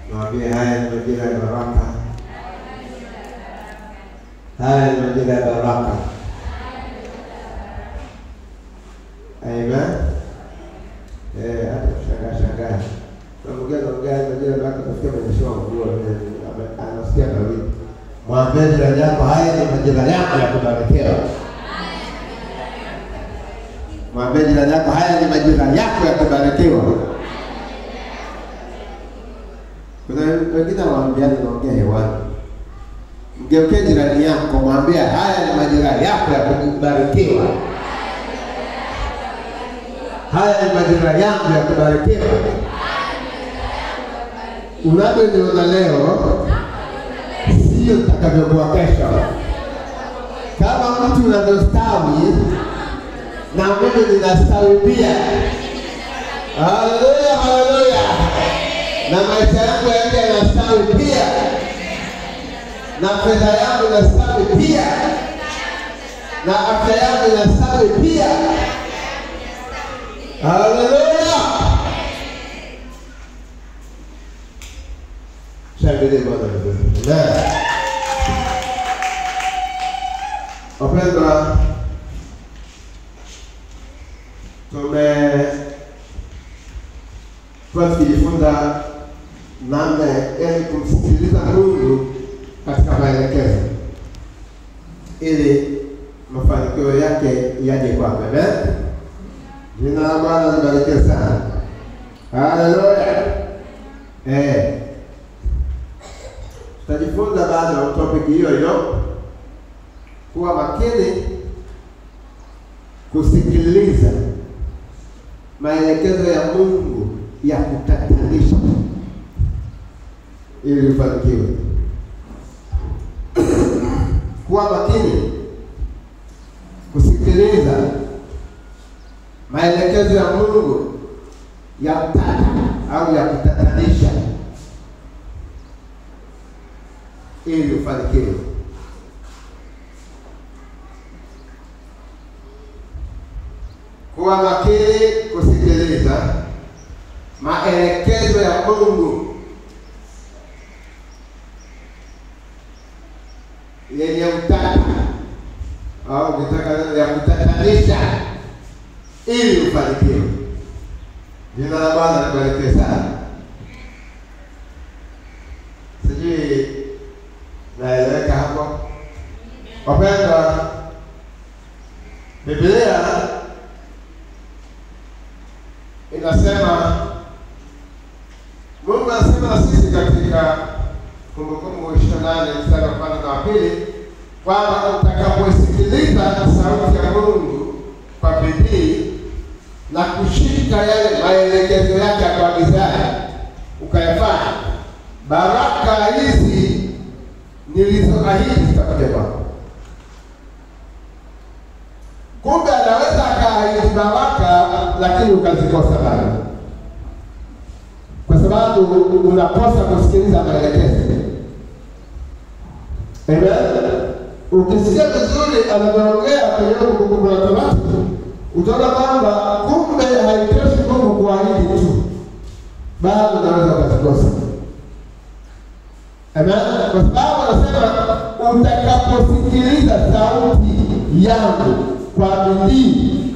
Mwambie haya ni majira ya baraka, haya ni majira ya baraka. Amen. Eh, hata shangaa shangaa. Naongea naongea majira ya baraka kufikia kwenye show nguo anasikia baridi. Mwambie jirani yako haya ni majira yako ya kubarikiwa. Mwambie jirani yako haya ni majira yako ya kubarikiwa. Kuna wengine wanaambiana naongea hewani. Mgeukie jirani yako, mwambie haya ni majira yako ya kubarikiwa. Haya ni majira yangu ya kubarikiwa. Unavyoniona leo sio utakavyokuwa kesho. Kama mtu unavyostawi na mimi ninastawi pia. Haleluya, haleluya na maisha yangu yote yanastawi pia, na fedha yangu inastawi pia, na afya yangu inastawi pia. Haleluya! Shangilie Bwana vizuri. Amen. Wapendwa, tumekuwa tukijifunza namna yani kumsikiliza Mungu katika maelekezo ili mafanikio yake yaje kwako. Amen. Jina la Bwana libarikiwe sana. Haleluya. Eh. Tutajifunza bado topic hiyo hiyo, kuwa makini kusikiliza maelekezo ya Mungu ya kutatanisha ili ufanikiwe. Kuwa makini kusikiliza maelekezo ya Mungu ya utata au ya kutatanisha ili ufanikiwe. Kuwa makini kusikiliza maelekezo ya Mungu yenye utata au ukitaka ya kutatanisha ili ufanikiwe. Jina la Bwana libarikiwe sana. Sijui naeleweka hapo, wapendwa. Biblia inasema, Mungu anasema na sisi katika Kumbukumbu ishirini na nane mstari wa kwanza na wa pili kwamba utakaposikiliza sauti ya Mungu kwa bidii na kushika yale maelekezo yake akuagizaye ukayafanya, baraka hizi nilizoahidi zitakuja kwako. Kumbe anaweza akaahidi baraka, lakini ukazikosa bado, kwa sababu unakosa kusikiliza maelekezo. Amen. Ukisikia vizuri anavyoongea kwenye Kumbukumbu la Torati, utaona kwamba kumbe haitoshi Mungu kuahidi tu, bado unaweza ukazikosa. Amen. Kwa sababu anasema utakaposikiliza sauti yangu kwa bidii,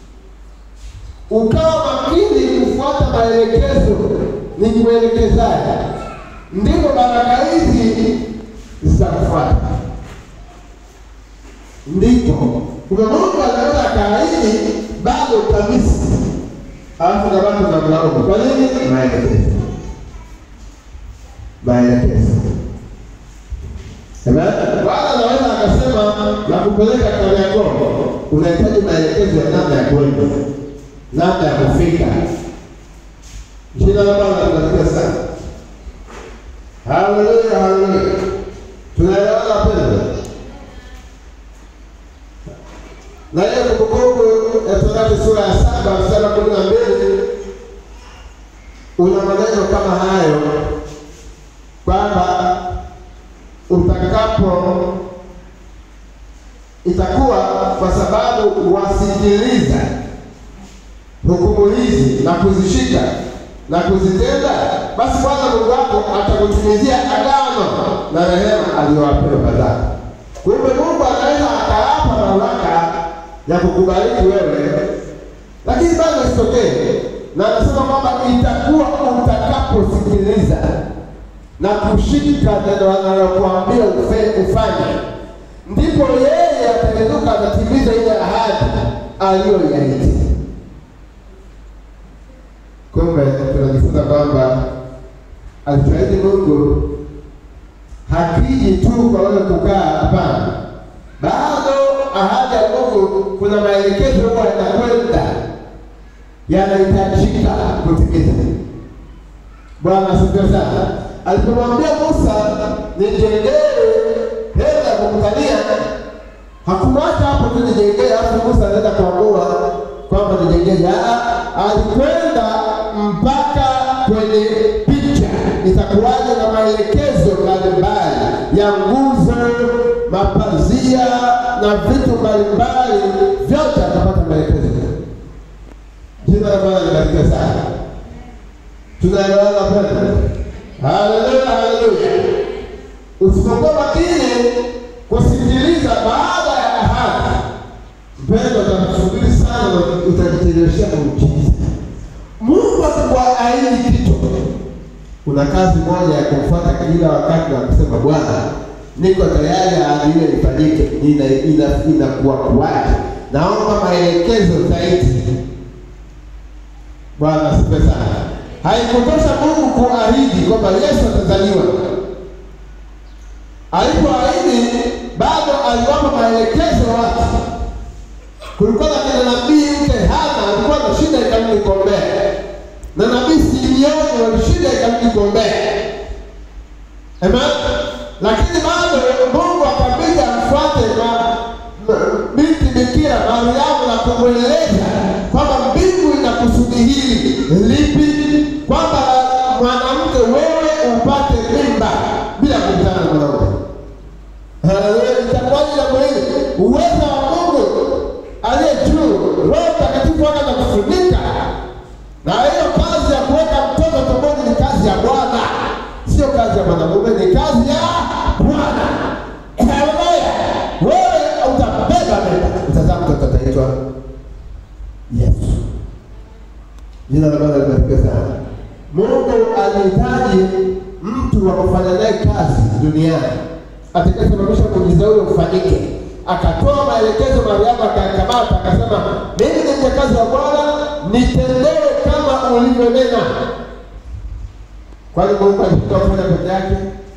ukawa makini kufuata maelekezo nikuelekezaye, ndipo baraka hizi zitakufuata. Ndipo kumbe Mungu anaweza akaahidi bado utamisi, alafu na bado unamlaumu. Kwa nini? Maelekezo, maelekezo. Amen. Bwana anaweza akasema na kupeleka Kariakoo, unahitaji maelekezo ya namna ya kwenda, namna ya kufika. Jina la Bwana libarikiwe sana. Haleluya, haleluya. Tunaelewana wapendwa? Na hiyo Kumbukumbu ya Torati sura ya saba mstari wa kumi na mbili una maneno kama hayo kwamba utakapo itakuwa kwa sababu wasikiliza hukumu hizi na kuzishika, na kuzitenda, basi Bwana Mungu wako atakutimizia agano na rehema aliyowapea baba zako. Kumbe Mungu anaweza akawapa mamlaka ya kukubariki wewe, lakini bado isitokee, na anasema kwamba itakuwa utakaposikiliza na kushika neno analokuambia ufe- ufanye, ndipo yeye atainuka atatimiza ile ahadi aliyoiahidi. Kumbe tunajifunza kwamba alichoahidi Mungu hakiji tu kwa wewe kukaa, hapana. Bado ahadi ya Mungu kuna maelekezo huwa yanakwenda yanahitajika kutimiza. Bwana asifiwe sana. Alipomwambia Musa nijengee hema ya kukutania, hakumwacha hapo tu nijengee, alafu Musa anaenda kuamua kwamba nijengee. Ah, alikwenda mpaka kwenye picha itakuwaje na maelekezo mbalimbali ya nguzo, mapazia na vitu mbalimbali, vyote atapata maelekezo. Jina la Bwana libarikiwe sana. Tunaelewana pendo? Haleluya, haleluya. Usipokuwa makini kusikiliza baada ya ahadi, mpendo, utakusubiri sana na utajicheleweshea muujiza. Mungu akikuahidi kitu, kuna kazi moja ya kumfuata kila wakati na kusema Bwana, niko tayari ahadi hiyo ifanyike, ina ina inakuwa kuwaje? Naomba maelekezo zaidi. Bwana asifiwe sana. Haikutosha Mungu kuahidi kwamba Yesu atazaliwa. Alipoahidi bado aliwapa maelekezo watu. Kulikuwa na kina nabii mke Hana alikuwa na shida ikamli kombea, na nabii Simeoni walishida ikamli kombea. Amen. Lakini bado Mungu akabidi amfuate ma- ma- binti bikira Mariamu na kumweleza kwamba mbingu ina kusudi hili lipi, kwamba mwanamke wewe upate mimba bila kukutana na mwanaume. Haleluya! Itakuwaje jambo hili? Uwezo wa Mungu aliye juu, Roho Mtakatifu akaja kufunika, na hiyo kazi ya kuweka mtoto tumboni ni kazi ya Bwana, sio kazi ya mwanamume, ni kazi ya Bwana. Haleluya! Wewe utabeba mimba, utazaa mtoto ataitwa Yesu. Jina la Bwana libarikiwe sana. Mungu anahitaji mtu wa kufanya naye kazi duniani atakayesababisha muujiza ule ufanyike. Akatoa maelekezo, Mariamu akayakamata, akasema mimi ni mjakazi wa Bwana, nitendewe kama ulivyonena. Kwani Mungu alikuwa kufanya peke yake?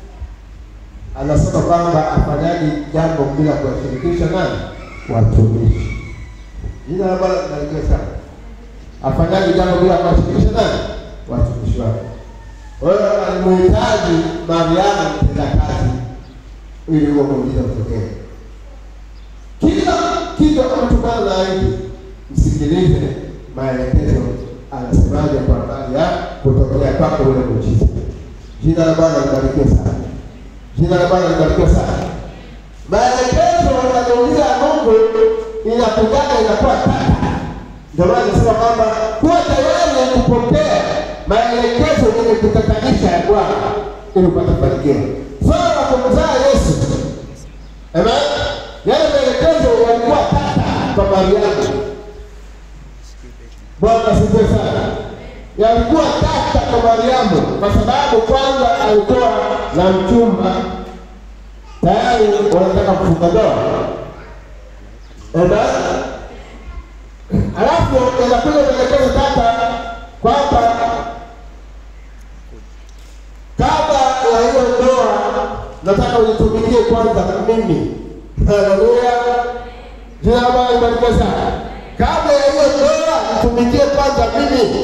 Anasema kwamba afanyaji jambo bila kuwashirikisha nani? Watumishi. Jina la Bwana libarikiwe sana afanyaje jambo bila kuwashirikisha nani? Watumishi wake. Kwa hiyo alimuhitaji Mariamu mtenda kazi ili huo muujiza utokee. Kila kitu ambacho Bwana anaahidi, msikilize maelekezo anasemaje kwa habari ya kutokea kwako ule muujiza. Jina la Bwana libarikiwe sana. Jina la Bwana libarikiwe sana. Maelekezo ya muujiza ya Mungu inakujaga inakuwa tata ndio maana nasema kwamba kuwa tayari kupokea maelekezo yenye kutatanisha ya Bwana ili upate kufanikiwa. Swala la kumzaa Yesu, amen, yale maelekezo yalikuwa tata kwa Mariamu. Bwana asifiwe sana. Yalikuwa tata kwa Mariamu kwa sababu kwanza alikuwa na mchumba tayari, wanataka kufunga ndoa, amen. Alafu inakuja maelekezo tata kwamba kabla ya hiyo ndoa nataka unitumikie kwanza mimi. Haleluya, jina la Bwana libarikiwe sana. Kabla ya hiyo ndoa nitumikie kwanza mimi.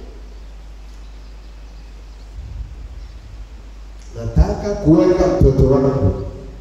Nataka kuweka mtoto wangu,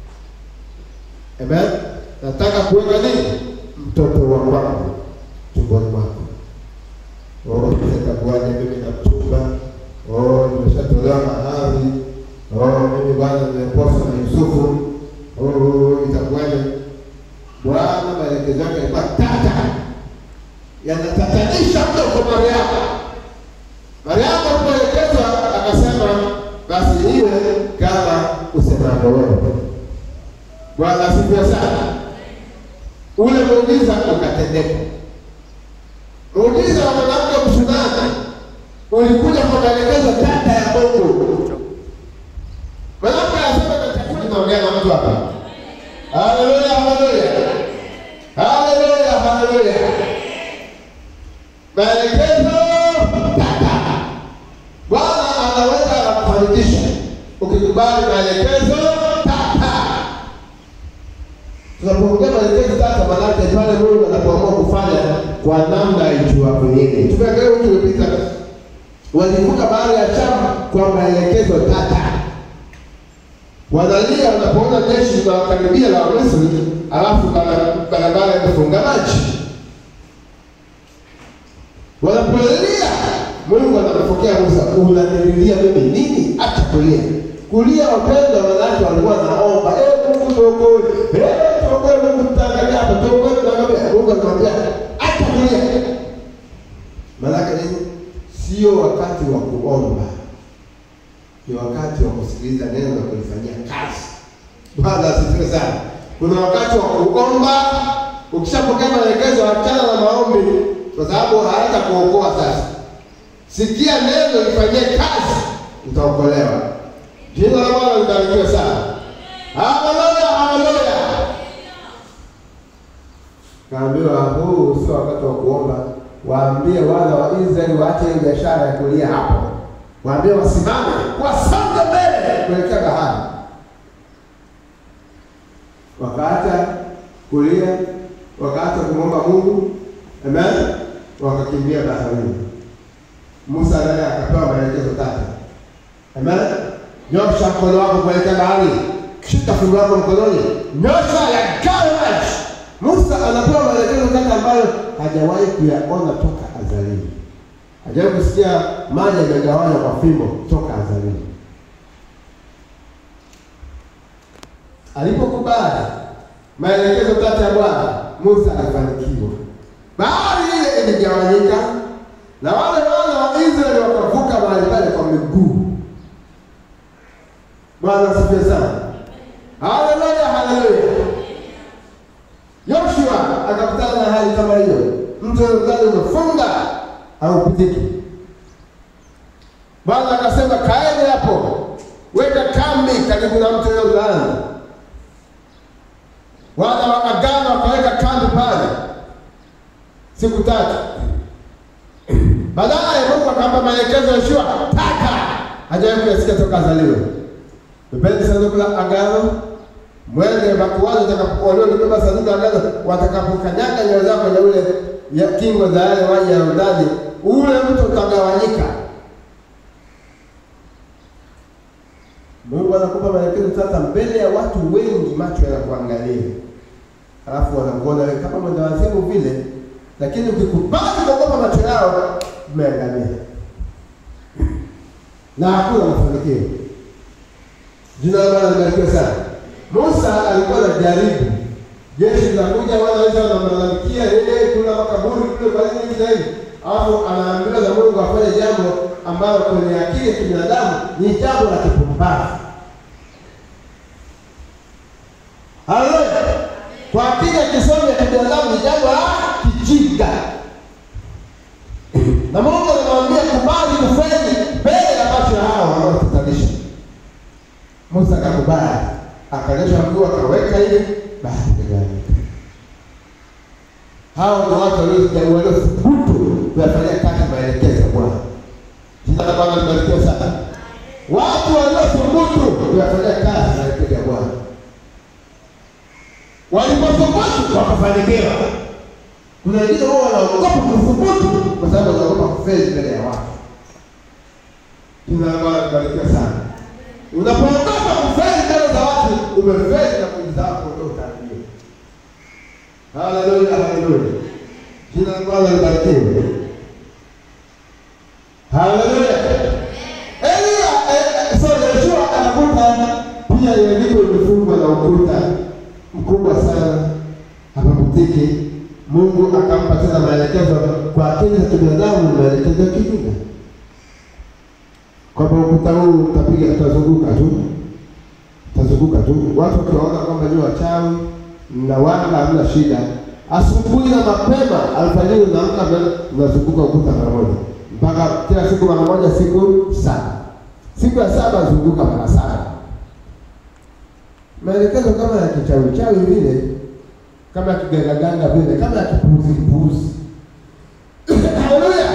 amen. Nataka kuweka nini? Mtoto wa kwangu tumboni mwako. Oh, itakuwaje mimi na mchumba? Oh, nimeshatolewa mahari. Oh, mimi bwana nimeposa na Yusufu. Oh, itakuwaje? Bwana maelekezo yake yalikuwa tata, yanatatanisha mno kwa Mariamu. Mariamu alipoelekezwa akasema, basi iwe kama usemavyo wewe. Bwana asifiwe sana. Ule muujiza ukatendeka. Muujiza wa mwanamke Mshunami ulikuja kwa maelekezo tata ya Mungu. Mwanamke anasema na chakula naongea na mtu hapa. Haleluya, haleluya. Haleluya, haleluya. Maelekezo tata. Bwana anaweza kufanikisha ukikubali maelekezo tata. Tunapoongea maelekezo tata, maanake pale Mungu anapoamua kufanya kwa namna ijuavyo yeye. Tumeangalia wiki iliyopita walivuka bahari ya Shamu kwa maelekezo tata. Wanalia wanapoona jeshi linawakaribia la Wamisri, alafu barabara imefunga maji. Wanapolia, Mungu anampokea Musa, unanililia mimi nini? Acha kulia. Kulia wapendwa, wanawake walikuwa naomba, eh, Mungu tuokoe, eh, tuokoe, Mungu tutaangalia hapa, tuokoe, tutaangalia. Mungu anamwambia acha kulia. Maanake nini? Sio wakati wa kuomba, ni wakati wa kusikiliza neno na kulifanyia kazi. Bwana asifiwe sana. Kuna wakati wa kuomba, ukishapokea maelekezo, achana na maombi, kwa sababu hawata kuokoa. Sasa sikia neno, lifanyie kazi, utaokolewa. Jina la Bwana libarikiwe sana. Haleluya, haleluya. Kaambiwa huu sio wakati wa kuomba waambie wana wa Israeli waache ile biashara ya kulia hapo, waambie wasimame, wasonge mbele kuelekea bahari. Wakaacha kulia, wakaacha kumwomba Mungu, amen, wakakimbia baharini. Musa naye akapewa maelekezo tatu, amen. Nyosha mkono wako kuelekea bahari, shika fimbo yako mkononi, nyosha yagawe maji. Musa anapewa maelekezo tatu ambayo hajawahi kuyaona toka azalini. Hajawahi kusikia maji yamegawanywa kwa fimbo toka azalini. Alipokubali maelekezo tatu ya Bwana, Musa alifanikiwa. Bahari ile iligawanyika na wale wana wa Israeli wakavuka mahali pale kwa miguu. Bwana asifiwe sana. Haleluya, haleluya. Yoshua akakutana na hali kama hiyo, mto Yordani umefunga haupitiki. Bwana akasema kaeni hapo, weka kambi karibu na mto Yordani. Wana wa agano wakaweka kambi pale siku tatu. Baadaye Mungu akampa maelekezo Yoshua, taka hajawahi kuyasikia toka azaliwe. Bebeni sanduku la agano mwende makuhani watakapokuwa sanduku la agano, watakapokanyaga nyayo zao kwenye ule ya kingo za yale maji ya Yordani, ule mto utagawanyika. Mungu anakupa maelekezo sasa mbele ya watu wengi, macho yanakuangalia, halafu wanakuona wewe kama mwendawazimu vile, lakini ukikubali kuogopa macho yao, umeangamia na hakuna mafanikio. Jina la Bwana libarikiwe sana. Musa alikuwa na jaribu jeshi linakuja, wanaweza wanamlalamikia yeye, kuna makaburi kule, kwa nini hivi na hivi, alafu anaambiwa na Mungu afanye jambo ambalo kwenye akili ya kibinadamu ni jambo la kipumbavu. Haleluya! Kwa akili ya kisomi ya kibinadamu ni jambo la kijinga, na Mungu anamwambia kubali kufeli mbele ya macho ya hao wanaotatanisha. Musa akakubali, akanyosha mguu, akaweka ile bahari ikagawanyika. Hao ni watu waliothubutu kuyafanyia kazi maelekezo ya Bwana. Jina la Bwana libarikiwe sana. Watu waliothubutu kuyafanyia kazi maelekezo ya Bwana, walipothubutu wakafanikiwa. Kuna wengine wao wanaogopa kuthubutu kwa sababu wanaogopa kufeli mbele ya watu. Jina la Bwana libarikiwe sana. Unapoogopa kufeli mbele za watu, umefeli na kujiza wako ndio utaambia. Haleluya, haleluya. Jina la Bwana libarikiwe. Haleluya. Elia, eh, sorry, Yoshua anakuta pia Yeriko imefungwa na ukuta mkubwa sana, hapapitiki. Mungu akampa tena maelekezo kwa akili za kibinadamu, maelekezo ya kijinga. kwamba ukuta huu utapiga, utazunguka tu, utazunguka tu. Watu wakiwaona kwamba ni wachawi na wanga, hamna shida. Asubuhi na mapema, alfajiri unaamka, unazunguka ukuta mara moja, mpaka kila siku mara moja, siku saba. Siku ya saba zunguka mara saba. Maelekezo kama ya kichawi chawi vile, kama ya kigangaganga vile, kama ya kipuuzi kipuuzi. Haleluya!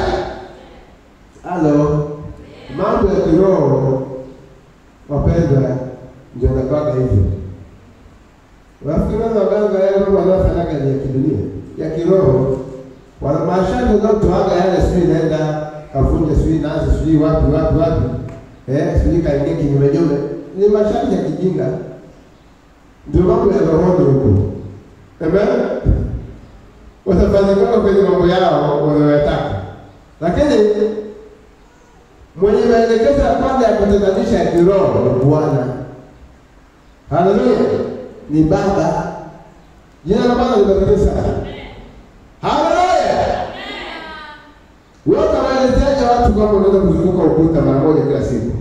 Halo, mambo ya kiroho wapendwa, ndio nakwanga hivyo. Wafikiri waganga yale mambo wanaofanyaga ni ya kidunia, ya kiroho. Wana mashamba unaotoaga yale, sijui naenda kavunja, sijui naanza, sijui wapi wapi wapi, eh, sijui kaingia kinyume nyume, ni masharti ya kijinga, ndio mambo ya rohoni huko. Amen. Watafanikiwa kwenye mambo yao wanayotaka, lakini mwenye maelekezo ya kwanza ya kutatanisha ya kiroho ni Bwana. Haleluya, ni Baba. Jina la Bwana libarikiwe sana. Haleluya. Wewe utawaelezeaje watu kwamba unaweza kuzunguka ukuta mara moja kila siku?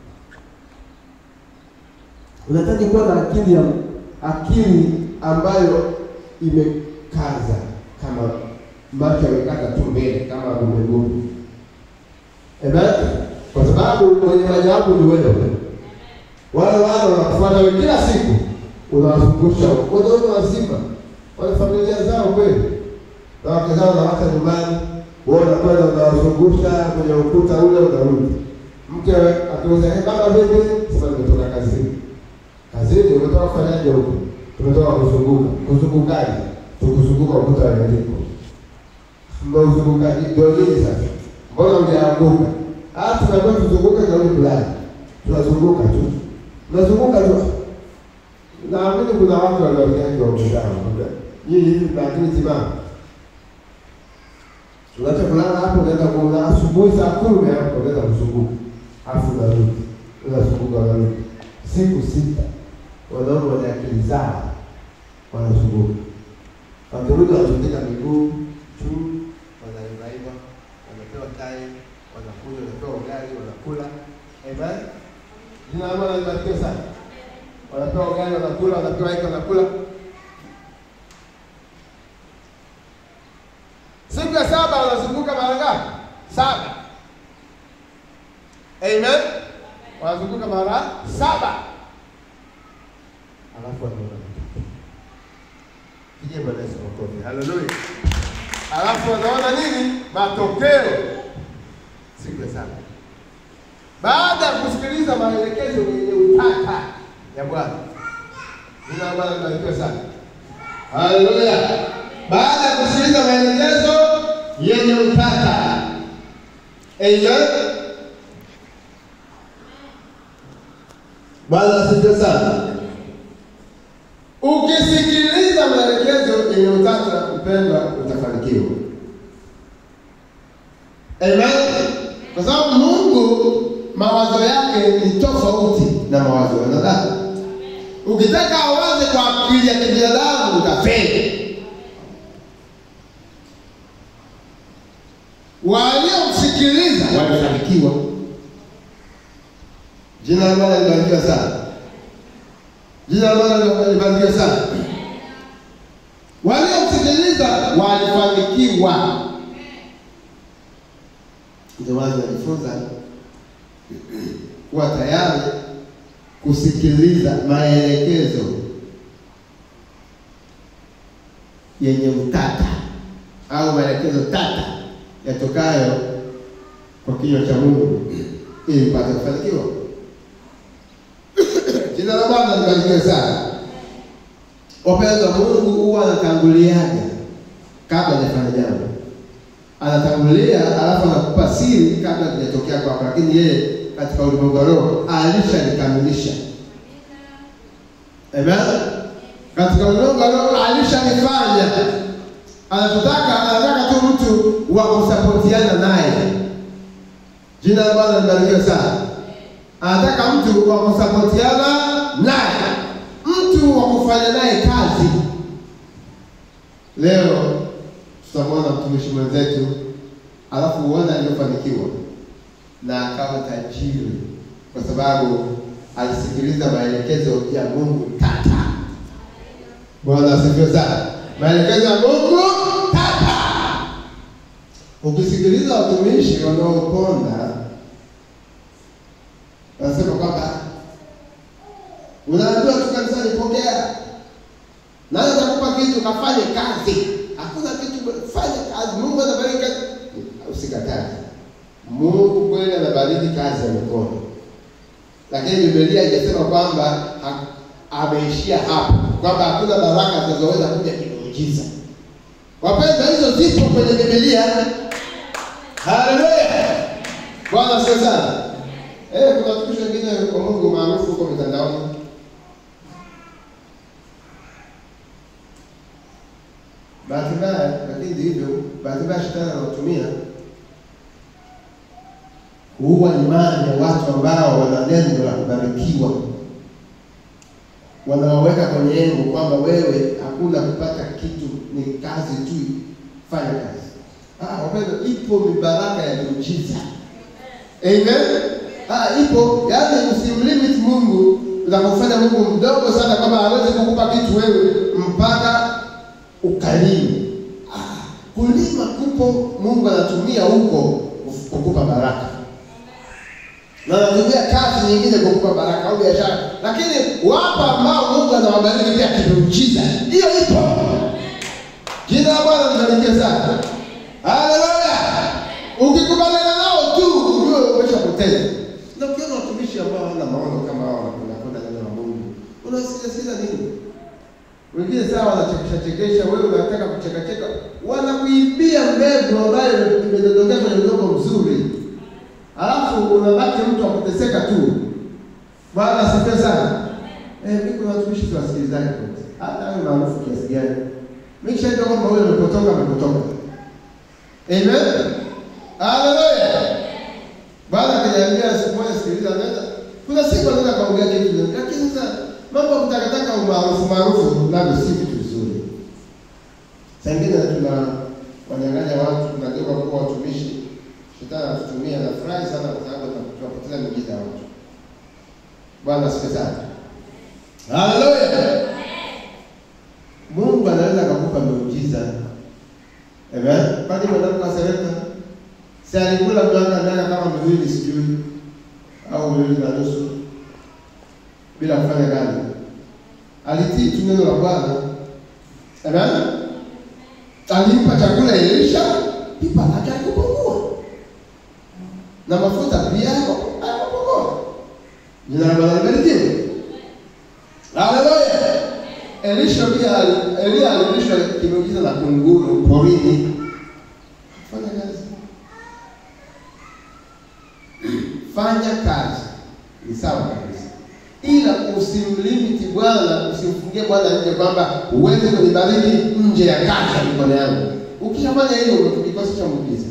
Unahitaji kuwa na akili ya akili ambayo imekaza kama macho yamekata tu mbele kama gumegumu. Amen. Kwa sababu mwenye majawabu ni wewe. Wale wale wanakufuata wewe kila siku, unawazungusha wanaume wazima, wana familia zao kweli, na wake zao nawacha nyumbani, wewe unakwenda unawazungusha kwenye ukuta ule, unarudi. Mke akiuza hey, baba vipi? Sasa nimetoka kazini. Kazini umetoka kufanyaje huko? Tumetoka kuzunguka. Kuzungukaje? Tukuzunguka ukuta wa Yeriko. Mmeuzungukaje? Ndio nini sasa? Mbona hujaanguka? Ah, tunaambiwa tuzunguke kauli fulani. Tunazunguka tu. Tunazunguka tu. Naamini kuna watu waliojali wa mzao. Hii hivi na akili timamu. Unaacha kulala hapo unaenda kuona asubuhi saa kumi hapo unaenda kuzunguka. Alafu unarudi. Unazunguka unarudi. Siku sita. Wanaume wana akili zao. Wanazunguka. Wakirudi wanatundika miguu juu, wanaivaiva, wanapewa tai, wanakunywa, wanapewa ugali, wanakula. Amen. Jina la Bwana libarikiwe sana. Wanapewa ugali, wanakula, wanapewa hiki, wanakula. Siku ya saba wanazunguka mara ngapi? Saba. Amen. Wanazunguka mara saba. Alafu wanaona Pigie Bwana Yesu makofi. Haleluya. Alafu wanaona nini? Matokeo siku ya saba, baada ya kusikiliza maelekezo yenye utata ya Bwana. Jina la Bwana libarikiwe sana. Haleluya. Baada ya kusikiliza maelekezo yenye utata, amen. Bwana asifiwe sana. Ukisikiliza maelekezo yenye utata, mpendwa, utafanikiwa. Amen. Kwa sababu Mungu mawazo yake ni tofauti na mawazo ya wanadamu. Ukitaka awaze kwa akili ya kibinadamu utafeli. Waliomsikiliza walifanikiwa. Jina la Bwana libarikiwe sana. Jina la Bwana libarikiwe sana. Waliomsikiliza walifanikiwa. Ndio maana tunajifunza kuwa tayari kusikiliza maelekezo yenye utata au maelekezo tata yatokayo kwa kinywa cha Mungu ili mpate kufanikiwa. Jina la Bwana libarikiwe sana. Wapendwa, Mungu huwa anatanguliaje kabla hajafanya jambo? Anatangulia alafu anakupa siri kabla hajatokea kwako, lakini yeye katika ulimwengu wa roho alishanikamilisha. Amen. Katika ulimwengu wa roho alishanifanya. Anataka anataka tu mtu wa kusapotiana naye. Jina la Bwana libarikiwe sana. Anataka mtu wa kusapotiana naye, mtu wa kufanya naye kazi. Leo tutamwona mtumishi mwenzetu, alafu uone aliyofanikiwa. na akawa tajiri, kwa sababu alisikiliza maelekezo ya Mungu tata. Bwana asifiwe sana. Maelekezo ya Mungu tata. Ukisikiliza watumishi wanaoponda wanasema kwamba unaambiwa tu kanisani, pokea nani atakupa kitu, kafanye kazi. Hakuna kitu, fanya kazi. Mungu anabariki kazi, usikatae. Mungu kweli anabariki kazi ya mikono, lakini Biblia haijasema kwamba ha- ameishia hapo, kwamba hakuna baraka zinazoweza kuja kimuujiza. Wapendwa, hizo zipo kwenye Biblia. Haleluya! Bwana asifiwe sana. Eh, kuna watumishi wengine kwa Mungu maarufu huko mitandaoni bahati mbaya, lakini ndivyo bahati mbaya shetani anatumia kuua imani ya watu ambao wana neno la kubarikiwa, wanawaweka kwenye engo kwamba wewe hakuna kupata kitu, ni kazi tu, fanya kazi. Ah, wapendwa, ipo mibaraka ya miujiza. Amen. Ah, ipo yaani, usimlimit Mungu na kufanya Mungu mdogo sana kwamba hawezi kukupa kitu wewe mpaka ukalime. Ah, kulima kupo Mungu anatumia huko kukupa baraka na anatumia kazi nyingine kukupa baraka au biashara, lakini wapo ambao Mungu anawabariki pia kimuujiza. Hiyo ipo. Jina la Bwana libarikiwe sana. Haleluya! Ukikubaliana nao tu ujue umeshapoteza. Na ukiona watumishi ambao hawana maono kama hao wanakwenda kwenda neno la Mungu, unasikia sikiza nini? Wengine sawa wanachekesha chekesha, wewe unataka kucheka cheka, wanakuibia mbegu ambayo imedondokea kwenye udongo mzuri, alafu unabaki mtu akuteseka tu. Bwana asifiwe sana. Eh, mimi kuna watumishi tu wasikilizaji kwanza, hata awe maarufu kiasi gani, mimi kishajua kwamba huyo amepotoka, amepotoka. Amen. Haleluya. Bwana akiniambia siku moja, sikiliza, nenda. Kuna siku anaweza kaongea kitu, lakini sasa mambo ya kutakataka umaarufu maarufu navyo si vitu vizuri. Saa ingine tuna wanyang'anya watu, tunageuka kuwa watumishi. Shetani anatutumia na furahi sana, kwa sababu tunapoteza miujiza ya watu. Bwana asifiwe sana. Haleluya. Mungu anaweza akakupa miujiza. Amen. Kwani mwanamke wa Sarepta si alikula miaka miaka kama miwili sijui au miwili na nusu bila kufanya kazi. Alitii tu neno la Bwana. Amen. Alimpa chakula Elisha, pipa lake alikupungua. Na mafuta pia akupungua. Jina la Bwana libarikiwe. Haleluya. Elisha pia Elia alilishwa kimeujiza na kunguru porini. Fanya kazi. Fanya kazi. Ni sawa kabisa ila usimlimiti Bwana, usimfungie Bwana nje kwamba uweze kunibariki nje ya kazi ya mikono yangu. Ukishafanya hivyo umekikosesha muujiza.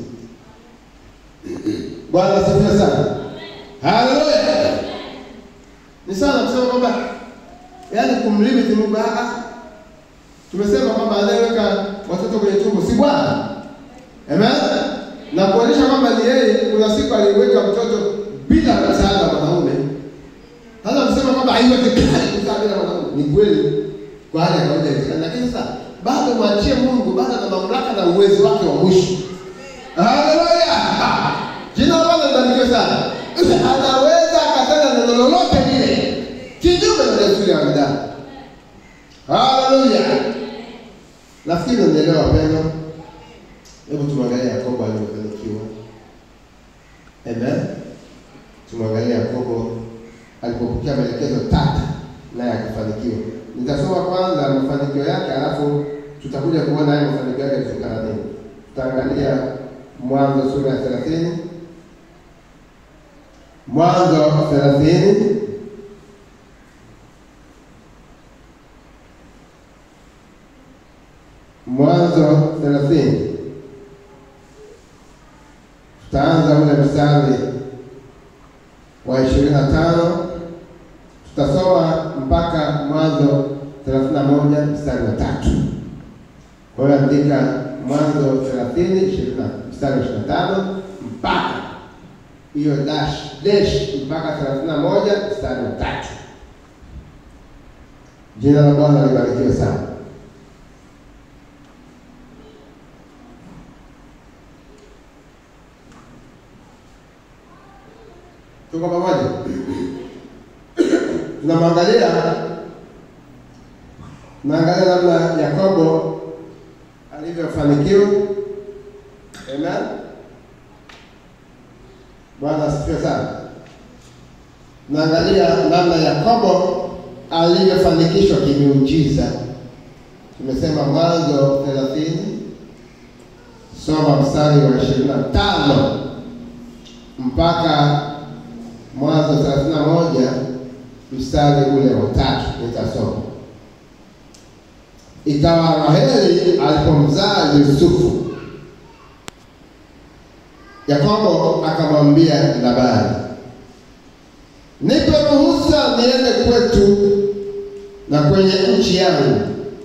Bwana asifiwe sana. Haleluya. Ni sana kusema kwamba yaani kumlimiti Mungu ah, tumesema kwamba anayeweka watoto kwenye tumbo si Bwana. Amen. Na kuonyesha kwamba ni yeye, kuna siku aliweka mtoto bila msaada wa mwanaume sasa kusema kwamba haiwezekani kuzaa bila mwanaume ni kweli kwa hali ya kawaida inawezekana, lakini sasa bado mwachie Mungu, bado na mamlaka na uwezo wake wa mwisho. Haleluya! Jina la Bwana libarikiwe sana. Anaweza akatenda neno lolote lile kinyume na desturi ya wanadamu. Haleluya! Nafikiri unanielewa wapendwa. Hebu tumwangalie Yakobo alivyofanikiwa. Amen. Tumwangalie Yakobo alipopokea maelekezo tata naye akafanikiwa. Nitasoma kwanza mafanikio yake, alafu tutakuja kuona haya mafanikio yake kutokana nini. Tutaangalia Mwanzo sura ya thelathini, Mwanzo thelathini Mwanzo thelathini tutaanza ule mstari wa ishirini na tano tutasoma mpaka Mwanzo thelathini na moja mstari wa tatu. Kwa hiyo andika Mwanzo thelathini ishirini na mstari wa ishirini na tano mpaka hiyo dash dash mpaka thelathini na moja mstari wa tatu. Jina la Bwana libarikiwe sana. Tuko pamoja? Tunamwangalia naangalia namna Yakobo alivyofanikiwa. Amen. Bwana asifiwe sana. Naangalia namna Yakobo alivyofanikishwa kimiujiza. Tumesema Mwanzo thelathini, soma mstari wa ishirini na tano mpaka Mwanzo thelathini na moja mstari ule wa tatu nitasoma. Ikawa Raheli alipomzaa Yusufu, Yakobo akamwambia Labani, nipe ruhusa niende kwetu na kwenye nchi yangu,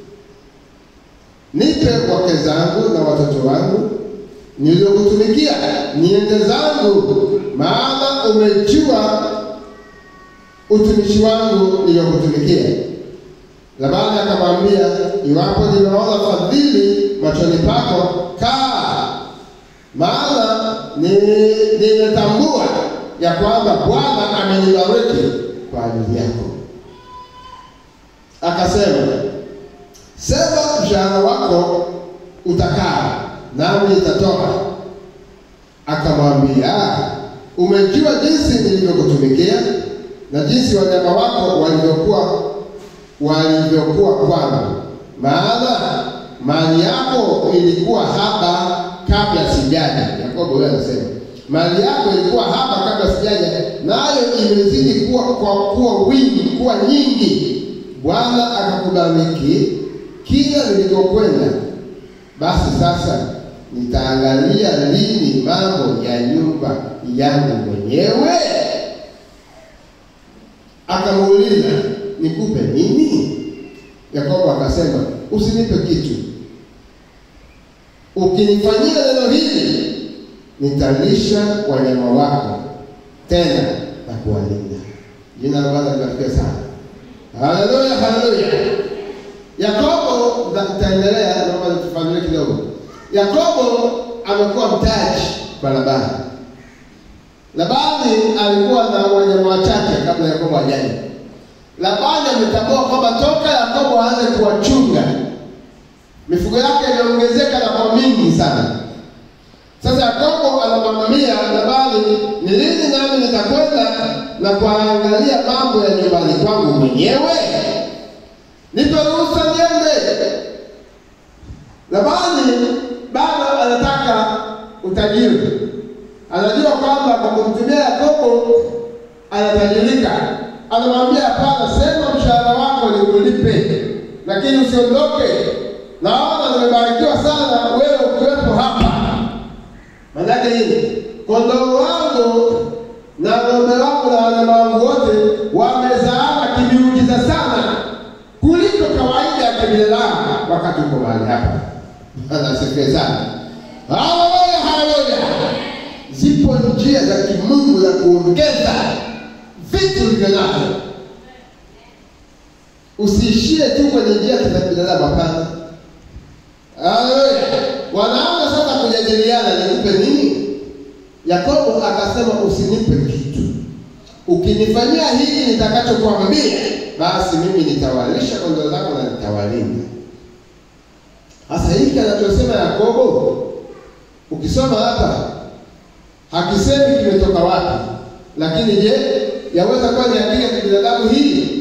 nipe wake zangu na watoto wangu niliokutumikia, niende zangu, maana umejua utumishi wangu niliyokutumikia. Labani akamwambia, iwapo nimeona fadhili machoni pako, kaa, maana ni- nimetambua ya kwamba Bwana amenibariki kwa ajili yako. Akasema, sema mshahara wako utakaa, nami nitatoka. Akamwambia, umejua jinsi nilivyokutumikia na jinsi wanyama wako walivyokuwa walivyokuwa kwangu, maana mali yako ilikuwa haba kabla sijaja. Yakobo huyo anasema mali yako ilikuwa haba kabla sijaja, nayo imezidi kuwa kwa kuwa wingi kuwa nyingi. Bwana akakubariki kila nilikokwenda. Basi sasa nitaangalia lini mambo ya nyumba yangu mwenyewe? Akamuuliza, nikupe nini? Yakobo akasema, usinipe kitu. Ukinifanyia neno hili, nitalisha wanyama wako tena na kuwalinda. Jina la Bwana libarikiwe sana. Haleluya, haleluya. Yakobo, nitaendelea, naomba tufanulie kidogo. Yakobo amekuwa mtaji kwa Labani. Labani alikuwa na wanyama wachache kabla Yakobo hajaja. Labani ametambua kwamba toka Yakobo aanze kuwachunga mifugo yake imeongezeka na kwa mingi sana. Sasa Yakobo anamwambia Labani, ni lini nami nitakwenda na kuangalia mambo ya nyumbani kwangu mwenyewe? Nipe ruhusa niende. Labani bado anataka utajiri, anajua kwamba kwa kumtumia Yakobo anatajirika. Anamwambia hapana, sema mshahara wako nikulipe, lakini usiondoke. Naona nimebarikiwa sana wewe ukiwepo hapa. Maanake nini? Kondoo wangu na ng'ombe wangu na wanyama wangu wote wamezaana kimiujiza sana kuliko kawaida ya kibinadamu wakati uko mahali hapa. Bwana asifiwe sana. Haleluya, haleluya. Zipo njia za kimungu za kuongeza vitu ulivyo navyo. Usiishie tu kwenye njia za binadamu, hapana. Haleluya. Wanaanza sasa kujadiliana, nikupe nini? Yakobo akasema usinipe kitu, ukinifanyia hili nitakachokuambia, basi mimi nitawalisha kondoo zako na nitawalinda. Sasa hiki anachosema Yakobo, ukisoma hapa hakisemi kimetoka wapi, lakini je, yaweza kuwa ni akili ya kibinadamu hii?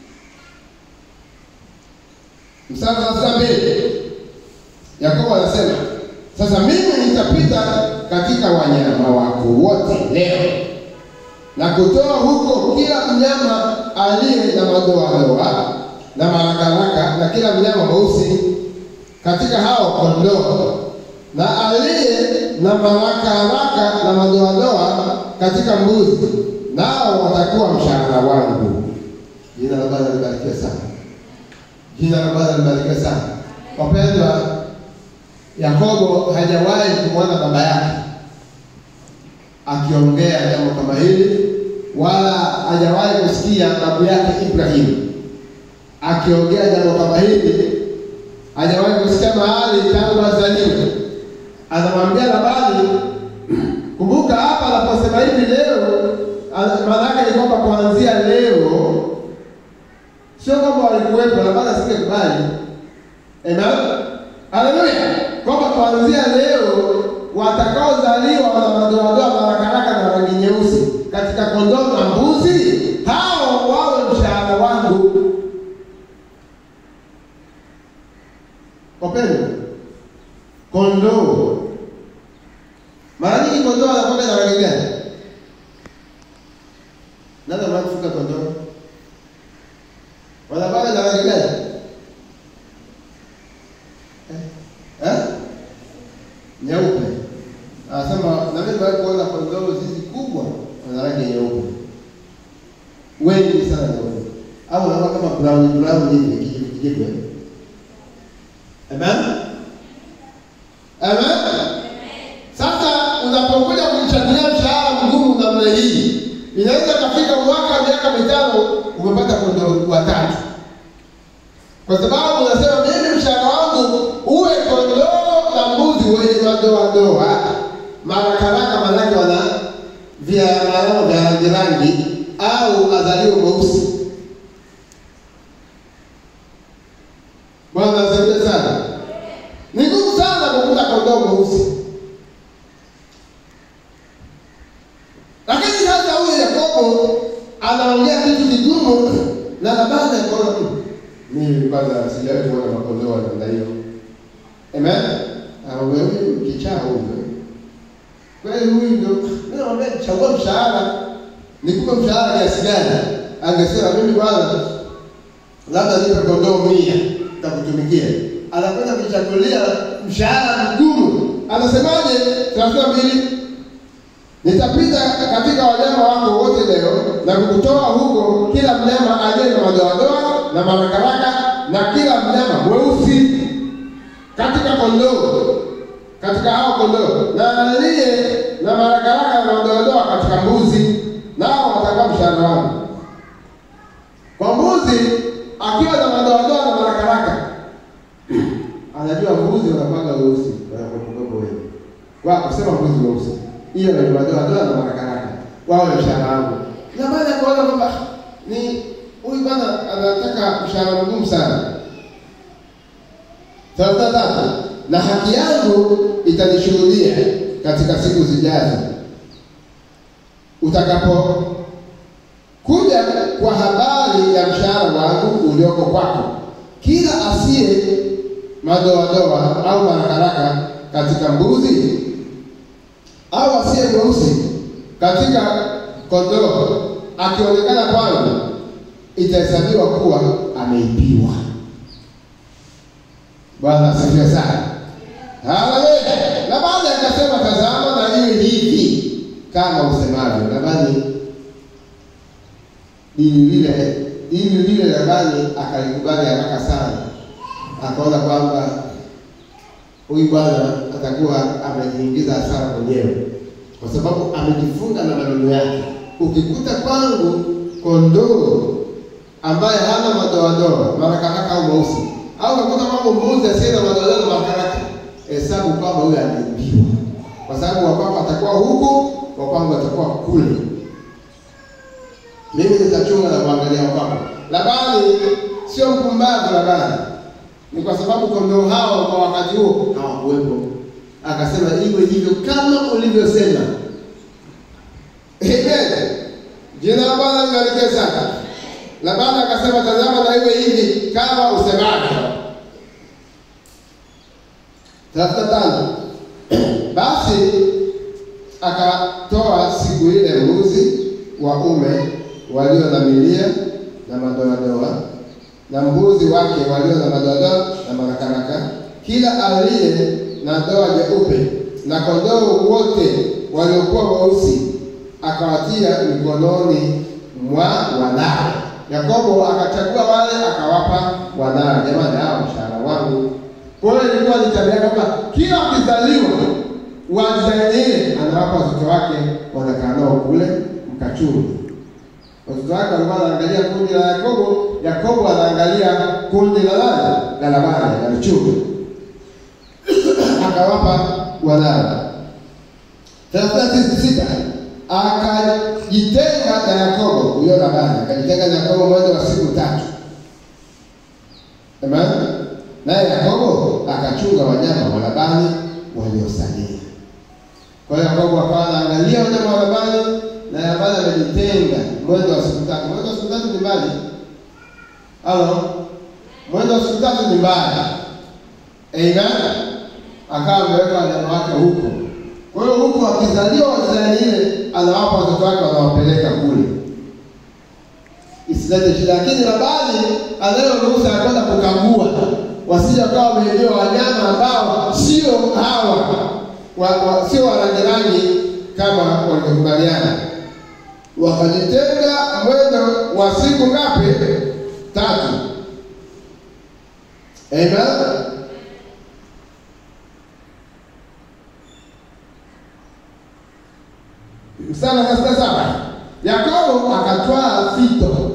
Mstari wa thelathini na mbili Yakobo anasema sasa, mimi nitapita katika wanyama wako wote leo na kutoa huko kila mnyama aliye na madoadoa na marakaraka na kila mnyama mweusi katika hao kondoo na aliye na marakaraka na madoadoa katika mbuzi, nao watakuwa mshahara wangu. Jina la Bwana libarikiwe sana. Jina la Bwana libarikiwe sana. Wapendwa, Yakobo hajawahi kumwona baba yake akiongea jambo kama hili, wala hajawahi kusikia babu yake Ibrahimu akiongea jambo kama hili, hajawahi kusikia mahali tangu azaliwe. Anamwambia Labani, kumbuka hapa anaposema hivi leo, maana yake ni kwamba kuanzia leo, sio kwamba walikuwepo, Labani asingekubali. Amen, haleluya, kwamba kuanzia leo watakaozaliwa wana madoadoa marakaraka na rangi nyeusi katika kondoo na mbuzi, hao wawe mshahara wangu. Wapendwa, kondoo mara nyingi kondoo wanakuwa na rangi gani? Nani anataka kufuga kondoo? Wanakuwa na rangi gani? Eh? Nyeupe. Anasema na mimi bado kuona kondoo zizi kubwa wana rangi nyeupe. Wengi sana nyeupe. Au wanakuwa kama brown brown hivi kijivu kijivu. Amen. Amen. Sasa unapokuja kumchagulia mshahara mgumu namna hii, inaweza kafika mwaka miaka mitano umepata kondoo watatu, kwa sababu unasema mimi mshahara wangu uwe kondoo na mbuzi wenye madoadoa marakaraka, manake wana vialama vya rangi rangi, au azaliwe mweusi. Bwana asifiwe sana. Ni ngumu sana kukuta kondoo mweusi. Lakini sasa huyu Yakobo anaongea kitu kigumu na Labani akaona mimi kwanza sijawahi kuona makondoo wa namna hiyo. Amen. Anaongea huyu kichaa huyu. Kweli huyu ndio mimi naomba chagua mshahara. Nikupe mshahara kiasi gani? Angesema mimi bwana labda nipe kondoo mia takutumikia. Anakwenda kuchagulia mshahara mgumu. Anasemaje? thelathini na mbili Nitapita katika wanyama wako wote leo na kukutoa huko kila mnyama aliye na madoadoa na marakaraka na kila mnyama mweusi katika kondoo, katika hao kondoo, na aliye na marakaraka na madoadoa katika mbuzi, nao watakuwa mshahara wangu. Kwa mbuzi akiwa na madoadoa na marakaraka, anajua mbuzi wanakuwaga weusi, wanakuwa wengi kwa kusema mbuzi weusi hiyo ni madoadoa na marakaraka wawe mshahara wangu. Na baada ya kuona kwamba ni huyu bwana anataka mshahara mgumu sana. thelathini na tatu na haki yangu itanishuhudia katika siku zijazo, utakapokuja kwa habari ya mshahara wangu ulioko kwako, kila asiye madoadoa au marakaraka katika mbuzi au asiye mweusi katika kondoo akionekana kwangu, itahesabiwa kuwa ameibiwa. Bwana asifiwe sana. Haleluya. Labani akasema, tazama na iwe hivi kama usemavyo. Labani dini lile dini lile Labani akalikubali haraka sana, akaona kwamba huyu bwana atakuwa amejiingiza hasara mwenyewe, kwa sababu amejifunga na maneno yake. Ukikuta kwangu kondoo ambaye hana madoadoa marakaraka au mweusi, au ukakuta kwangu mbuzi asiye na madoadoa na marakaraka, hesabu kwamba huyu ameibiwa, kwa sababu wa kwako atakuwa huku, wa kwangu atakuwa kule. Mimi nitachunga na kuangalia wa kwako. Labani sio mpumbavu. Labani ni kwa sababu kondoo hao kwa wakati huo hawakuwepo. Akasema iwe hivyo kama ulivyosema. Amen. Jina la Bwana libarikiwe sana. Labani akasema, tazama na iwe hivi kama usemavyo. thelathini na tano basi akatoa siku ile mbuzi waume walio na milia na madoadoa na mbuzi wake walio na madoadoa na marakaraka, kila aliye na doa jeupe, na kondoo wote waliokuwa weusi akawatia mikononi mwa wanawe. Yakobo akachagua wale akawapa wanawe. Jamani, hao mshahara wangu. Kwa hiyo ilikuwa ni tabia kwamba kila ukizaliwa wa design ile anawapa watoto wake, wanakaa nao kule mkachungi. Watoto wake walikuwa wanaangalia kundi la Yakobo, Yakobo anaangalia kundi la nani? La Labani, la mchungi. Akawapa wanawe. thelathini na sita akajitenga na Yakobo, huyo Labani akajitenga na Yakobo mwendo wa siku tatu. Amen. Naye Yakobo akachunga wanyama wa Labani waliosalia. Kwa hiyo Yakobo akawa anaangalia wanyama wa Labani na Labani amejitenga mwendo wa siku tatu. Mwendo wa siku tatu ni mbali. Halo, mwendo wa siku tatu ni mbali. Amen. Akawa ameweka wanyama wake huko. Kwa hiyo huku akizaliwa wazani ile anawapa watoto wake wanawapeleka kule isilete shida, lakini Labani anayo ruhusa ya kwenda kukagua, wasije wakawa wameibiwa wanyama ambao sio hawa wa, wa, sio wa rangi rangi kama walivyokubaliana. Wakajitenga mwendo wa siku ngapi? Tatu. Amen. Mstari wa thelathini na saba Yakobo akatwaa fito.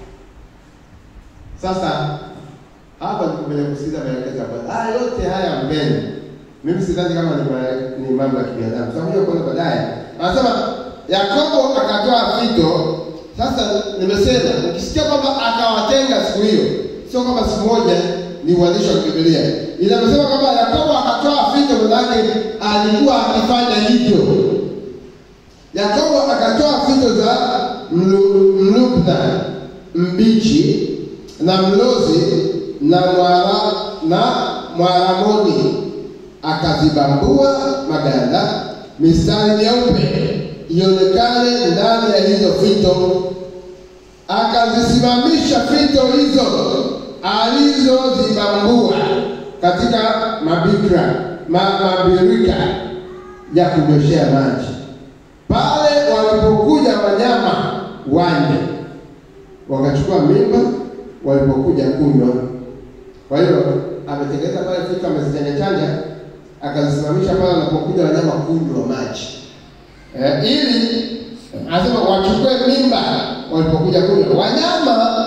Sasa hapa niko kwenye kusikiza maelekezo ya Bwana. Haya yote haya mbele, mimi sidhani kama ni ma- ni mambo ya kibinadamu, tutakuja kuona baadaye. Anasema Yakobo akatwaa fito. Sasa nimesema ukisikia kwamba akawatenga siku hiyo, sio kwamba siku moja ni uandishi wa Biblia. Inasema kwamba Yakobo akatwaa fito, manake alikuwa akifanya hivyo. Yakobo akatoa fito za mlu- mlubna mbichi na mlozi na mwara, na mwaramoni, akazibambua maganda mistari myeupe ionekane ndani ya hizo fito, akazisimamisha fito hizo alizozibambua katika mabikra ma, mabirika ya kunyoshea maji pale walipokuja wanyama wanne wakachukua mimba walipokuja kunywa. Kwa hiyo ametengeneza pale fito, amezichanja chanja, akazisimamisha pale wanapokuja wanyama kunywa maji eh, ili anasema wachukue mimba walipokuja kunywa wanyama.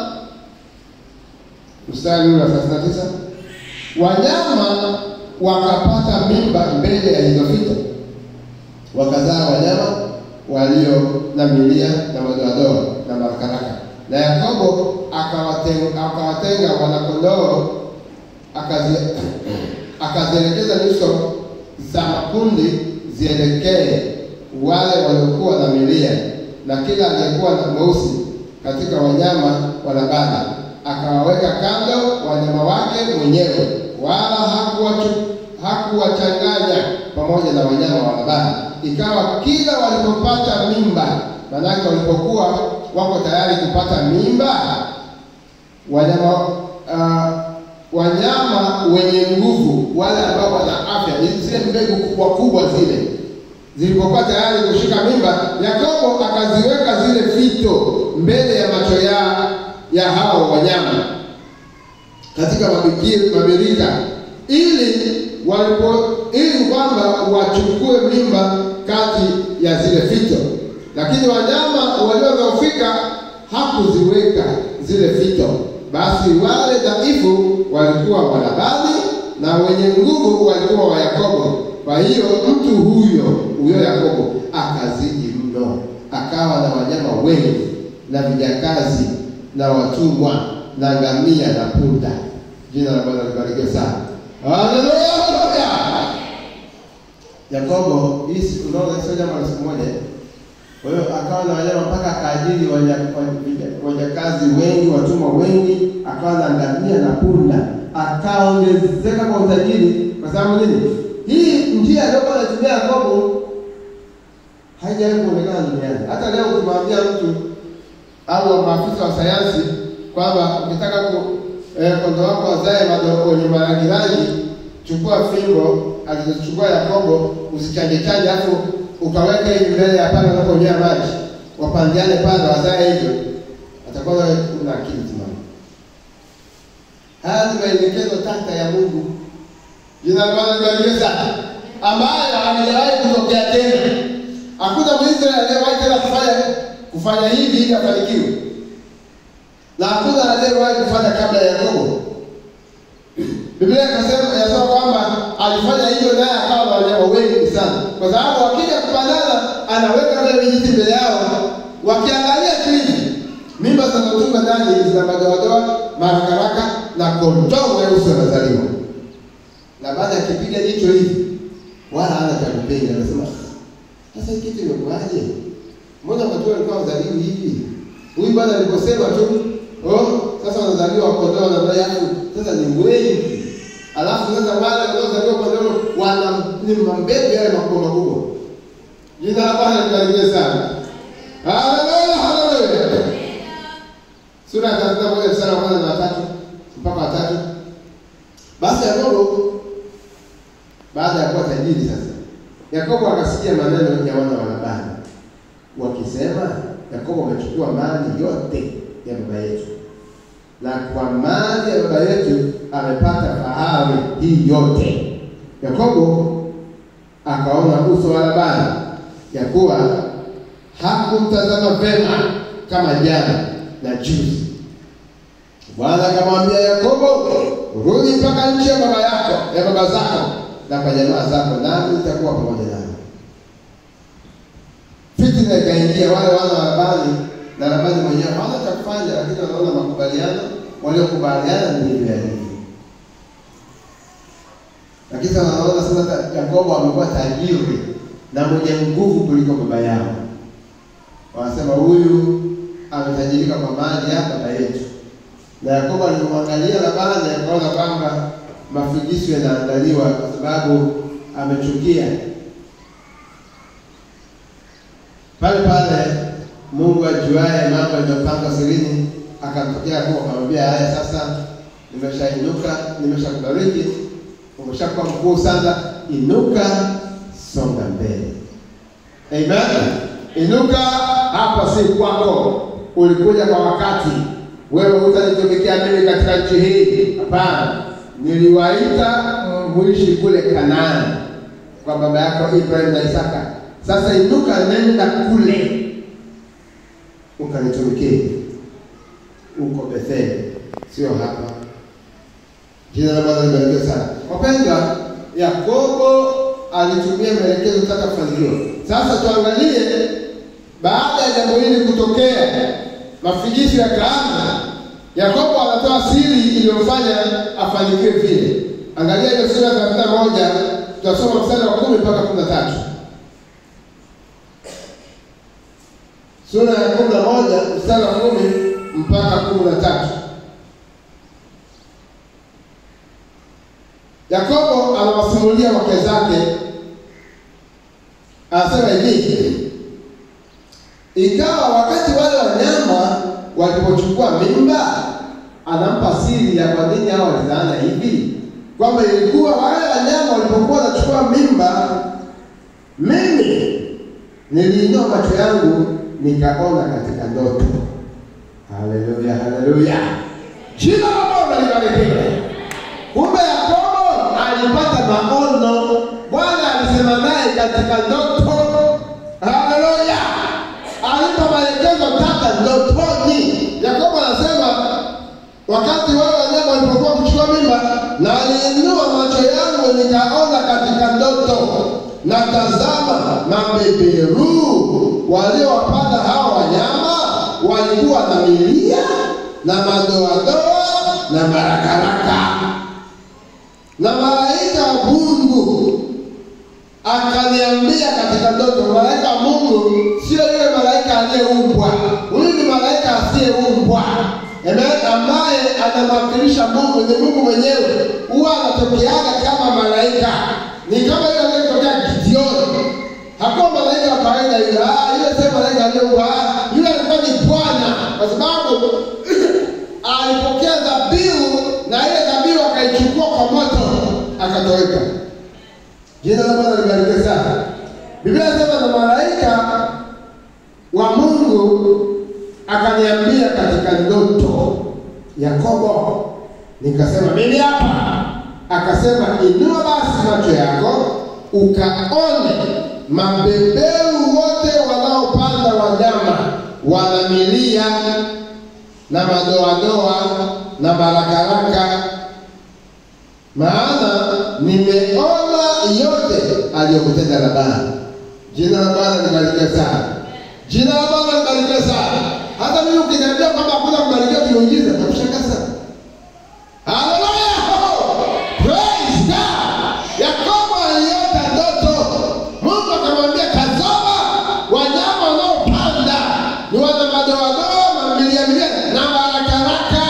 Mstari ule wa thelathini na tisa wanyama wakapata mimba mbele ya hizo fito wakazaa wanyama walio na milia na madoadoa na marakaraka. Na Yakobo akawatenga, akawatenga wanakondoo akazi, akazielekeza nyuso za makundi zielekee wale waliokuwa na milia, na kila aliyekuwa na mweusi katika wanyama wa Labani akawaweka kando wanyama wake mwenyewe, wala hakuwachu- hakuwachanganya pamoja na wanyama wa Labani. Ikawa kila walipopata mimba, manake walipokuwa wako tayari kupata mimba, wanyama uh, wanyama wenye nguvu, wale ambao wana afya, zile mbegu kubwa kubwa zile zilipokuwa tayari kushika mimba, Yakobo akaziweka zile fito mbele ya macho ya ya hao wanyama katika mabiki- mabirika ili walipo ili kwamba wachukue mimba kati ya zile fito, lakini wanyama waliodhoofika hakuziweka zile fito. Basi wale dhaifu walikuwa wa Labani na wenye nguvu walikuwa wa Yakobo. Kwa hiyo mtu huyo huyo Yakobo akazidi mno, akawa na wanyama wengi na vijakazi na watumwa na ngamia na punda. Jina la Bwana libarikiwe sana. Haleluya! Yakobo, hii siku unaona sio jambo la siku moja. Kwa hiyo akawa na wanyama mpaka akaajiri wanya- wanya- wajakazi wengi, watumwa wengi, akawa na ngamia na punda, akaongezeka kwa utajiri. Kwa sababu nini? Hii njia aliyokuwa anatumia Yakobo haijawahi kuonekana duniani. Hata leo ukimwambia mtu au maafisa wa sayansi kwamba ukitaka ku eh, kondoo wako wazae mado- wenye marangi rangi, chukua fimbo alizochukua Yakobo, usichanje chanje, alafu ukaweka hivi mbele ya pale unaponywea maji, wapandiane pale wazae hivyo, atakuwa wewe una akili timamu. Haya ni maelekezo tata ya Mungu. Jina la Bwana libarikiwe sana. ambayo halijawahi kutokea tena. Hakuna Mwisraeli aliyewahi tena kufanya kufanya hivi ili afanikiwe, na hakuna aliyewahi kufanya kabla ya Yakobo. Biblia inasema inasema kwamba alifanya hivyo naye akawa na wanyama wengi sana, kwa sababu wakija kupandana anaweka vile vijiti mbele yao, wakiangalia tu hivi, mimba zinazotunga ndani zina madoadoa, marakaraka na kondoo weusi wanazaliwa. Labani akipiga jicho hivi, wala hana cha kupenda, anasema sasa hii kitu imekuwaje? Mbona watu walikuwa wazaliwi hivi? Huyu bwana aliposema tu, oh, sasa wanazaliwa kondoo na mbaya yangu, sasa ni wengi. Alafu sasa wale wanaozaliwa kondoo wana ni mambegu yale makubwa makubwa. Jina la Bwana libarikiwe sana. Haleluya, haleluya. Sura ya 31 mstari wa kwanza na watatu mpaka watatu. Basi Yakobo baada ya kuwa tajiri sasa, Yakobo akasikia maneno ya wana wa Labani wakisema, Yakobo amechukua mali yote ya baba yetu, na kwa mali ya baba yetu amepata fahari hii yote. Yakobo akaona uso wa Labani ya kuwa hakumtazama vema kama jana na juzi. Bwana akamwambia Yakobo, rudi mpaka nchi ya baba yako ya baba zako na kwa jamaa zako, nami nitakuwa pamoja nawe. Fitina ikaingia wale wana wa Labani na Labani mwenyewe hawana cha kufanya, lakini wanaona makubaliano waliokubaliana ndivyo yalivyo. Lakini sasa wanaona sasa Yakobo amekuwa tajiri na mwenye nguvu kuliko baba yao. Wanasema huyu ametajirika kwa mali ya baba yetu. Na Yakobo alipomwangalia Labani akaona kwamba mafigisu yanaandaliwa kwa sababu amechukia. Pale pale Mungu ajuaye mambo yaliyopangwa sirini akamtokea Yakobo akamwambia, haya sasa, nimeshainuka, nimeshakubariki, umeshakuwa mkuu sana, inuka, songa mbele. Amen. Inuka, hapa si kwako, ulikuja kwa wakati. Wewe hutanitumikia mimi katika nchi hii, hapana. Niliwaita muishi kule Kanaani kwa baba yako Ibrahim na Isaka. Sasa inuka, nenda kule ukanitumikie uko Betheli, sio hapa. Jina la Bwana libarikiwe sana. Wapendwa, Yakobo alitumia maelekezo kutaka kufanikiwa. Sasa tuangalie baada ya jambo hili kutokea, mafigisu yakaanza. Yakobo anatoa siri iliyofanya afanikiwe vile. Angalia ile sura ya thelathini na moja tutasoma mstari wa kumi mpaka kumi na tatu. Sura ya kumi na moja mstari wa kumi mpaka kumi na tatu. Yakobo anawasimulia wake zake, anasema hivi: ikawa wakati wale wanyama walipochukua mimba, anampa siri ya kwa nini hao walizaana hivi, kwamba ilikuwa wale wanyama walipokuwa wanachukua mimba, mimi niliinua macho yangu nikaona katika ndoto. Haleluya, haleluya, jina la Bwana libarikiwe. Kumbe Yakobo alipata maono, Bwana alisema naye katika ndoto. Haleluya, alipa maelekezo tata ndotoni. Yakobo anasema wakati wale wanyama walipokuwa kuchukua mimba, na aliinua macho yangu nikaona katika ndoto, na tazama, mabeberu waliowapanda hao wanyama walikuwa na milia na madoadoa na marakaraka na malaika wa Mungu akaniambia katika ndoto. Malaika wa Mungu sio yule malaika aliyeumbwa, huyu ni malaika asiyeumbwa, amen, ambaye anamwakilisha Mungu, ni Mungu mwenyewe. Huwa anatokeaga kama malaika, ni kama yule aliyetokea Gideoni. Hakuwa malaika wa kawaida yule, ah, yule sio malaika aliyeumbwa, ah, yule alikuwa ni Bwana, kwa sababu alipokea dhabihu na ile dhabihu akaichukua kwa moto akatoweka. Jina la Bwana libarikiwe sana. Biblia inasema na malaika wa Mungu akaniambia katika ndoto, Yakobo. Nikasema mimi hapa. Akasema inua basi macho yako ukaone mabeberu wote wanaopanda wanyama wanamilia na madoadoa na barakaraka, maana nimeona yote aliyokutenda Labani. Jina la Bwana libarikiwe sana. Jina la Bwana libarikiwe sana. Hata mimi ukiniambia kwamba hakuna kubarikiwa kiujiza, nakushangaa sana. Haleluya! Praise God! Yakobo aliota ndoto. Mungu akamwambia, tazama wanyama wanaopanda ni wana madoadoa, mamilia milia na barakaraka.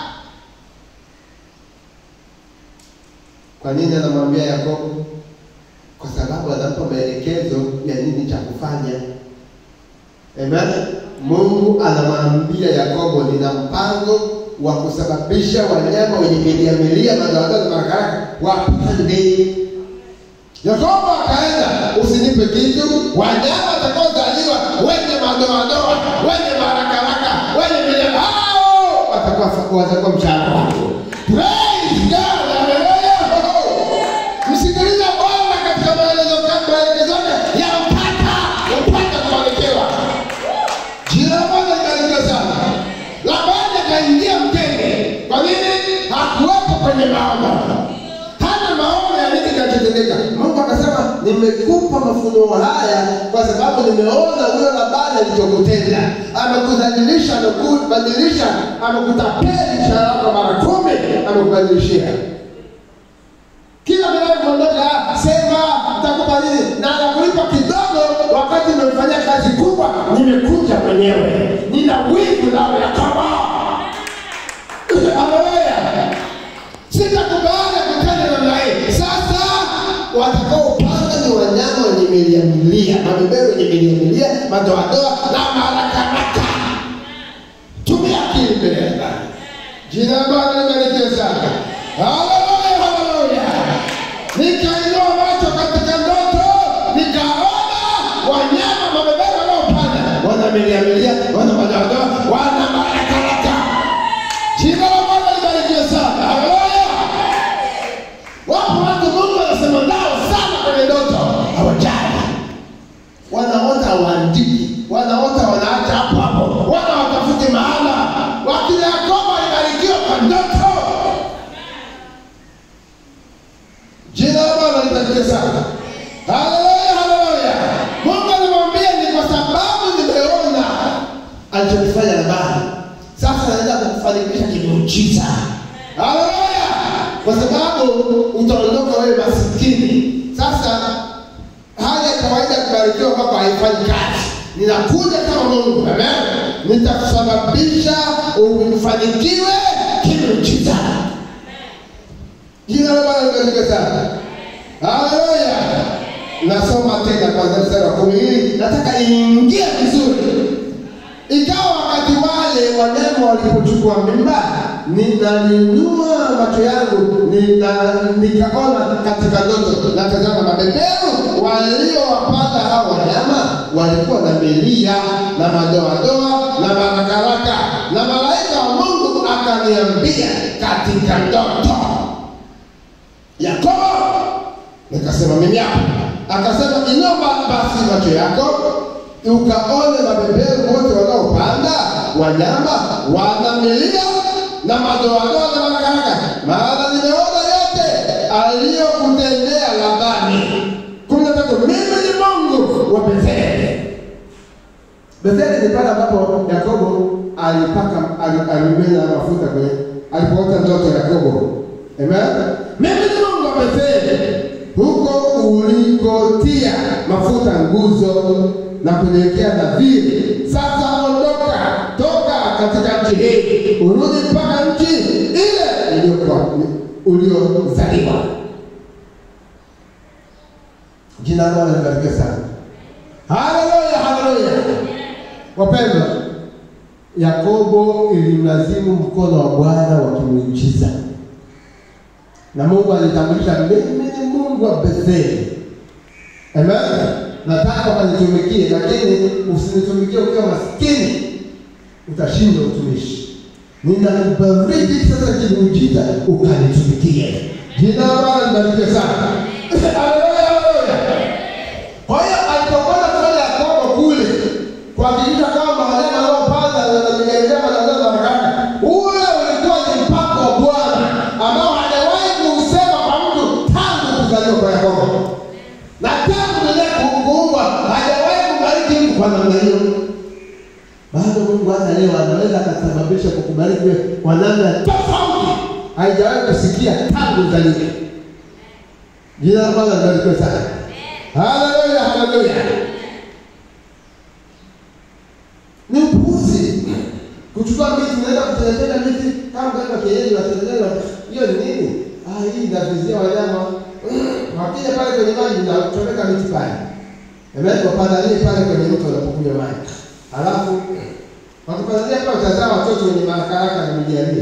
Kwa nini anamwambia Yakobo? Kwa sababu anampa maelekezo ya nini cha kufanya. Amen. Mungu anamwambia Yakobo, nina mpango wa kusababisha wanyama wenye milia milia madoadoa na barakaraka wapande. Yakobo akaenda, usinipe kitu, wanyama watakaozaliwa wenye madoadoa, wenye barakaraka, wenye milia, hao watakuwa watakuwa mshahara wako. Praise God, haleluya. Msikilize Bwana katika maelezo maelekezo yake ya upata upata kubarikiwa. Jina la Bwana libarikiwe sana. Labani akaingia mtenge. Kwa nini? Hakuwepo kwenye maono. Hana maono ya nini kinachotendeka. Mungu akasema, nimekupa mafunuo haya kwa sababu nimeona huyo Labani alichokutenda. Amekudhalilisha, amekubadilisha, amekutapeli mshahara wako mara kumi, amekubadilishia kila vinavyoondoka sema nitakupa nini na nakulipa kidogo wakati nimefanyia kazi kubwa nimekuja mwenyewe nina wingu nao yakobo haleluya sitakubali kutenda namna hii sasa watakaopanda ni wanyama wenye milia milia mabeberu wenye milia milia madoadoa na marakaraka tumia akili mbele ya Bwana. Jina la Bwana libarikiwe sana. Haleluya, haleluya. Nikainua macho katika ndoto, nikaona wanyama mabeberu wanaopanda, wana milia milia, wana madoadoa, wana marakaraka. Jina la Bwana libarikiwe sana. Haleluya. Wapo watu Mungu anasema nao sana kwenye ndoto, hawajali wanaota waandiki, wanaota wanaacha hapo hapo, wana watafute mahala. Wakili Yakobo alibarikiwa kwa ndoto. Jina la Bwana libarikiwe sana. Haleluya, haleluya. Mungu alimwambia ni kwa sababu nimeona alichokifanya Labani, sasa naenda kukufanikisha kimuujiza. Haleluya, kwa sababu utaondoka wewe masikini. Sasa hali ya kawaida ya kubarikiwa kwako haifanyi kazi. Ninakuja kama Mungu, amen. Nitakusababisha ufanikiwe kimuujiza. Jina la Bwana libarikiwe sana. Haleluya. Nasoma tena kwanza mstari wa kumi hili nataka iingie vizuri. Ikawa wakati wale wanyama walipochukua mimba, ninalinua macho yangu nina- nikaona katika ndoto, na tazama, mabeberu waliowapata hao wanyama walikuwa na milia na madoadoa na marakaraka, na malaika wa Mungu akaniambia katika ndoto, Yakobo. Nikasema mimi hapa. Akasema inua basi macho yako ukaone mabeberu wote wanaopanda wanyama wanamilia na madoadoa na marakaraka, maana nimeona yote aliyokutendea Labani. kumi na tatu. Mimi ni Mungu wa Betheli. Betheli ni pale ambapo Yakobo alipaka ali- alimimina mafuta kwenye alipoota ndoto Yakobo. Amen. Mimi ni Mungu wa Betheli, huko ulikotia mafuta nguzo na kuniwekea nadhiri. Sasa ondoka, toka katika nchi hii, urudi mpaka nchi ile iliyokuwa uliozaliwa. Jina la Bwana libarikiwe sana. Haleluya, haleluya. Wapendwa, Yakobo ilimlazimu mkono wa Bwana wa kimuujiza, na Mungu alitambulisha, mimi ni Mungu wa Betheli. Amen. Nataka ukanitumikie, lakini usinitumikie ukiwa maskini, utashindwa utumishi. Ninakubariki sasa kimuujiza, ukanitumikie. Jina la Bwana libarikiwe sana. Haleluya, haleluya. kwa namna hiyo, bado Mungu hata leo anaweza akasababisha kukubariki wewe kwa namna tofauti, haijawahi kusikia tangu uzaliwe. Jina la Bwana libarikiwe sana. Haleluya, haleluya. Ni upuuzi kuchukua miti, unaenda kutengeneza miti kama kama kienyeji, watengeneza hiyo ni nini? Ah, hii inavizia wanyama wakija pale kwenye maji na kuchomeka miti pale, amen, wapandanie pale kwenye mto wanapokunywa maji, halafu wakipandania pale utazaa watoto wenye marakaraka na mijalie.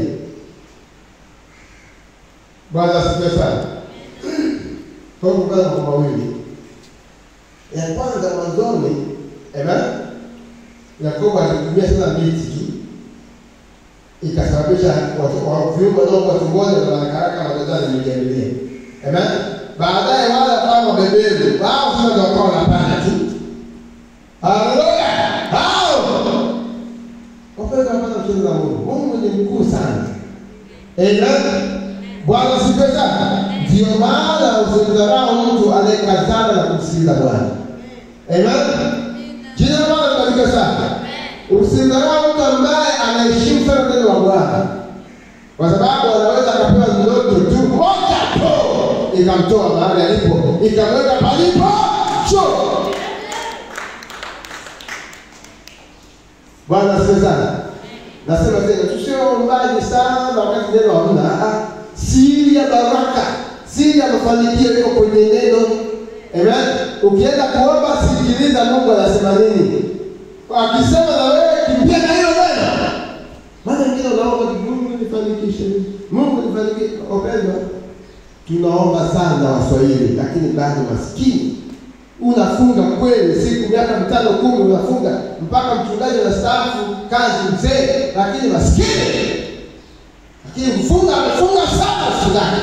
Bwana asifiwe sana. Kwa hiyo kuna mambo mawili. Ya kwanza mwanzoni, amen, Yakobo alitumia sana miti tu ikasababisha watu wa viumbe wanaokuwa tumboni na wanakaraka na wazaa nimejamilia. Amen. Baadaye wale ambao wabeberu wao sasa ndio wakawa wanapanda tu. Haleluya. Hao. Wapenda wapenda mchezo wa Mungu. Mungu ni mkuu sana. Amen. Bwana sifiwe sana. Ndio maana usimdharau mtu anayekazana na kumsikiliza Bwana. Amen. Jina la Bwana libarikiwe sana. Usimdharau mtu ambaye anaheshimu sana neno la Bwana, kwa sababu anaweza akapewa ndoto tu moja tu ikamtoa mahali alipo ikamweka palipo juu. Bwana asifiwe sana. Nasema tena tusio waombaji sana wakati neno hamna. Ah, Siri ya baraka, siri ya mafanikio iko kwenye neno. Amen. Ukienda kuomba, sikiliza Mungu anasema nini. Akisema na wewe kimbia na hiyo neno. Maana wengine unaomba Mungu nifanikishe. Mungu nifanikishe. Opendwa. Tunaomba sana Waswahili lakini bado maskini. Unafunga kweli siku miaka mitano kumi unafunga mpaka mchungaji anastaafu kazi mzee, lakini maskini. Lakini mfunga amefunga sana mchungaji.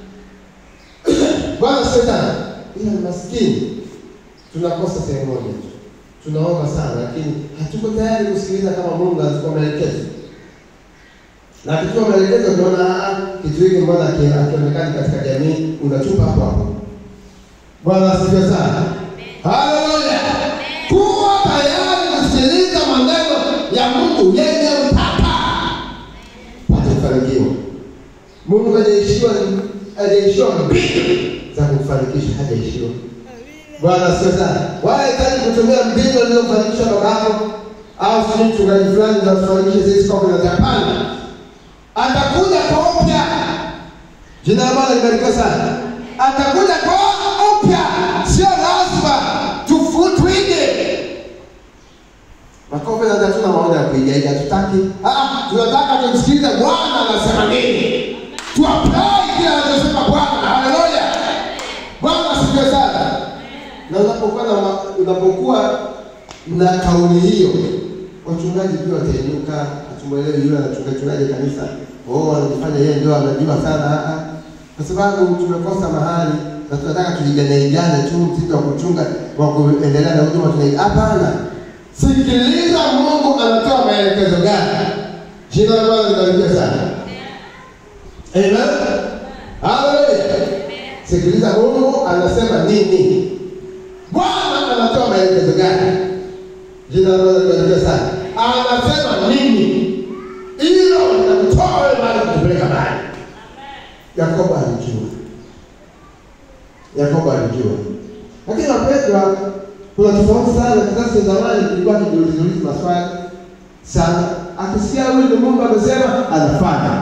Bwana sio sana. Ila ni maskini. Tunakosa sehemu moja tu tunaomba sana lakini hatuko tayari kusikiliza kama Mungu anatupa maelekezo. Na akitupa maelekezo tunaona kitu hiki mbona hakionekani katika jamii, unatupa hapo hapo. Bwana asifiwe sana. Haleluya. Kuwa tayari kusikiliza maneno ya Mungu yenye utata. Pata kufanikiwa. Mungu hajaishiwa hajaishiwa mbinu za kufanikisha, hajaishiwa. Bwana asifiwe sana. Wala hitaji kutumia mbinu alizofanikisha babako au sijui mchungaji fulani za kufanikisha sisi kwa kuna hapana. Atakuja kwa upya. Jina la Bwana libarikiwe sana. Atakuja kwa upya. Sio lazima tufutwige. Makofi na hatuna maono ya kuigaiga, tutaki. Ah, tunataka tumsikilize Bwana anasema nini. Tuapply kile anachosema Bwana. Haleluya. Bwana asifiwe sana na unapokuwa na unapokuwa na kauli hiyo, wachungaji pia watainuka. Hatumwelewi yule anachungaji kanisa, oh, anajifanya yeye ndio anajua sana, kwa sababu tumekosa mahali na tunataka tuigane igane tu mtindo wa kuchunga wa kuendelea na huduma tunai. Hapana, sikiliza Mungu anatoa maelekezo gani. Jina la Bwana libarikiwe sana. Amen. Haleluya. Sikiliza Mungu anasema nini. Bwana anatoa maelekezo gani? Jina la Bwana libarikiwe sana. Anasema nini? Hilo linamtoa wewe mahali kutupeleka mbali. Yakobo alijua. Yakobo alijua. Lakini wapendwa, kuna tofauti sana. Kizazi cha zamani kilikuwa kijiulizulizi maswali sana, akisikia huyu ndio Mungu amesema anafanya.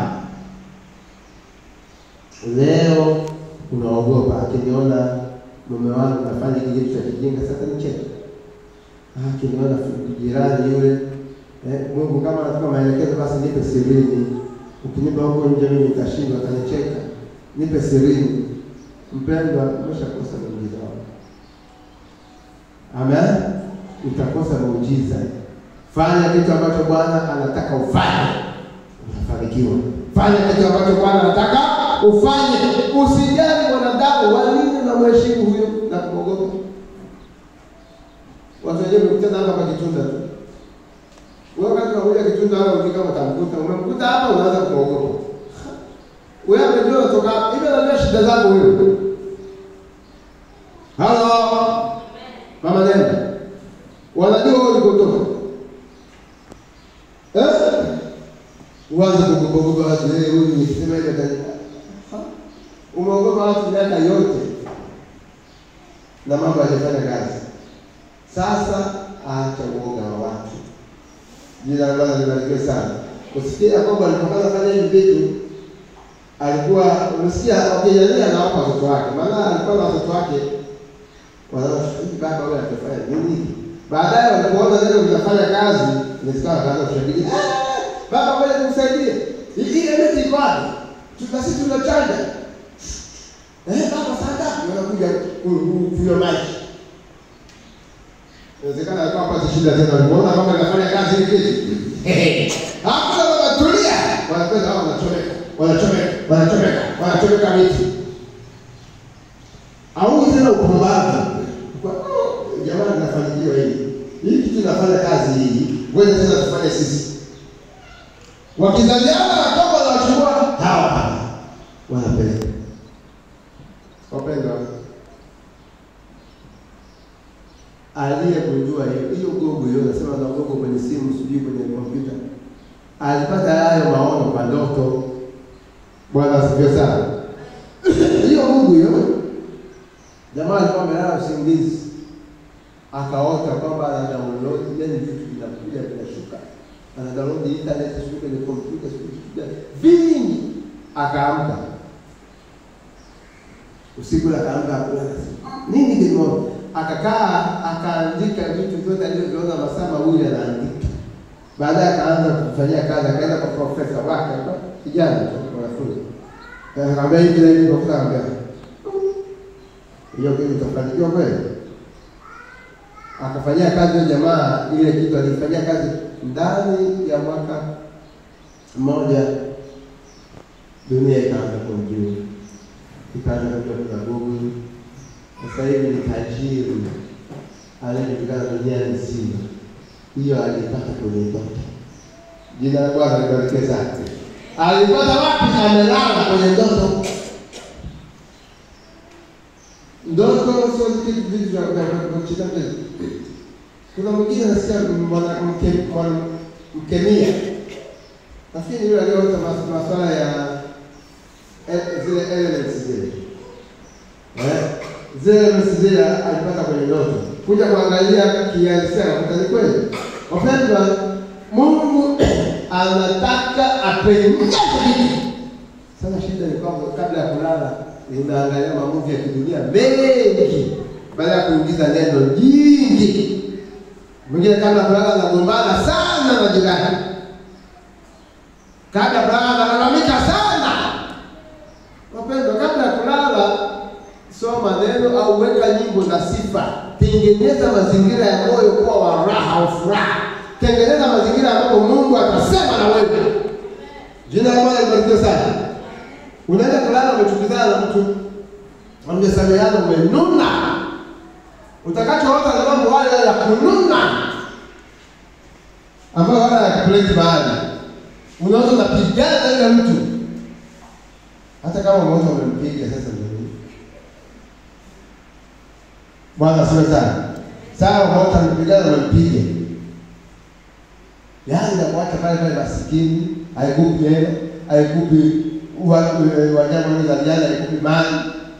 Leo unaogopa, akiniona mume wangu nafanya kile kitu cha kijinga, sasa nicheke. Ah, akiniona jirani yule eh, Mungu kama anatupa maelekezo, basi nipe sirini. Ukinipa huko nje mimi nitashindwa, atanicheka. Nipe sirini. Mpendwa, umeshakosa muujiza wako. Amen. Utakosa muujiza. Fanya kitu ambacho Bwana anataka ufanye, utafanikiwa. Fanya kitu ambacho Bwana anataka ufanye. Usijali mwanadamu, wa nini unamheshimu huyo na kumwogopa? Watu wenyewe wamekutana hapa kwa Kitunda tu. Wewe wakati unakuja Kitunda wala ujui kama utamkuta, umemkuta hapa unaanza kumwogopa. Wewe amejua unatoka hivi, anajua shida zako wewe. Halo. Mama Nenda. Wanajua uanze kugogogoga watu, eh, huyu nikisema hivyo atani- Ha? umeogopa watu miaka yote na mambo yalifanya kazi. Sasa acha uoga wa watu. Jina la Bwana libarikiwe sana. Usikie Yakobo alipokuwa anafanya hivi vitu alikuwa umesikia wakijania na wapa watoto wake, maana alikuwa na watoto wake wanafikiri baba huyu atafanya nini? Baadaye walipoona neno linafanya kazi, nisikia wakaanza kushangilia, "Ah, baba ngoja tukusaidie, hii hii miti iko wapi? Tuna sisi tunachanja eh, baba saa ngapi? Wanakuja ku- ku- kunywa maji. Inawezekana alikuwa hapati shida tena, walimuona kwamba inafanya kazi hili kitu. Hakuna baba, tulia. Wanakwenda hao wanachomeka, wanachomeka, wanachomeka, wanachomeka miti. Au tena upumbavu. Kwa oh, jamani nafanikiwa hili. Hii kitu inafanya kazi hii. Ngoja tena tufanye sisi. Wakizaliana na toba za wachukua hawa hapa. Wanapeleka. Wapendwa, aliyegundua hiyo hiyo gogo hiyo, nasema na gogo kwenye simu, sijui kwenye kompyuta, alipata hayo maono kwa ndoto. Bwana asifiwe sana. Hiyo gogo hiyo, jamaa alikuwa amelala usingizi, akaota kwamba ana download, yani vitu vinakuja vinashuka, ana download internet, sijui kwenye kompyuta, sijui vitu gani vingi, akaamka usiku ule akaamka hakuna nini kimeona, akakaa akaandika vitu vyote alivyoviona masaa mawili anaandika. Baadaye akaanza kufanyia kazi, akaenda kwa profesa wake, alikuwa kijana tu mwanafunzi, Eh, akamwambia hivi na hivi, profesa akamwambia hiyo kitu utafanikiwa kweli? Akafanyia kazi huyo jamaa, ile kitu alifanyia kazi ndani ya mwaka mmoja, dunia ikaanza kumjua ikaanza kujua kuna Google. Sasa hivi ni tajiri anayejulikana dunia nzima. Hiyo alipata kwenye ndoto. Jina la Bwana libarikiwe sana. Alipata wapi? Amelala kwenye ndoto. Ndoto sio kitu vitu vya vya kucheza mchezo. Kuna mwingine nasikia mwanamke mwanamkemia, nafikiri yule aliyeota mas- masuala ya eh, zile elements zile eh, zile elements zile alipata kwenye ndoto, kuja kuangalia kihalisia, nakuta ni kweli. Wapendwa, Mungu anataka apenyeshe vitu. Sasa shida ni kwamba kabla ya kulala ninaangalia mamuvi ya kidunia mengi, baada ya kuingiza neno jingi. Mwingine kabla ya kulala anagombana sana na jirani, kabla ya kulala analalamika sana. Wapendwa, kabla ya kulala soma neno au weka nyimbo za sifa, tengeneza mazingira ya moyo kuwa wa raha au furaha, tengeneza mazingira ambapo Mungu atasema na wewe. Jina la Bwana libarikiwe sana. Unaenda kulala umechukizana na mtu, mmesameheana, umenuna, utakachoota ni mambo haya ya kununa ambayo wala yakupeleki mahali. Unaweza unapigana na yule mtu hata kama mmoja umempiga sasa ndio nini? Bwana asiwe sana. Sawa, mmoja amepigana umempiga. Yaani nakuacha pale pale masikini, haikupi hela, haikupi wa- eh, wanyama waliozaliana, haikupi mali.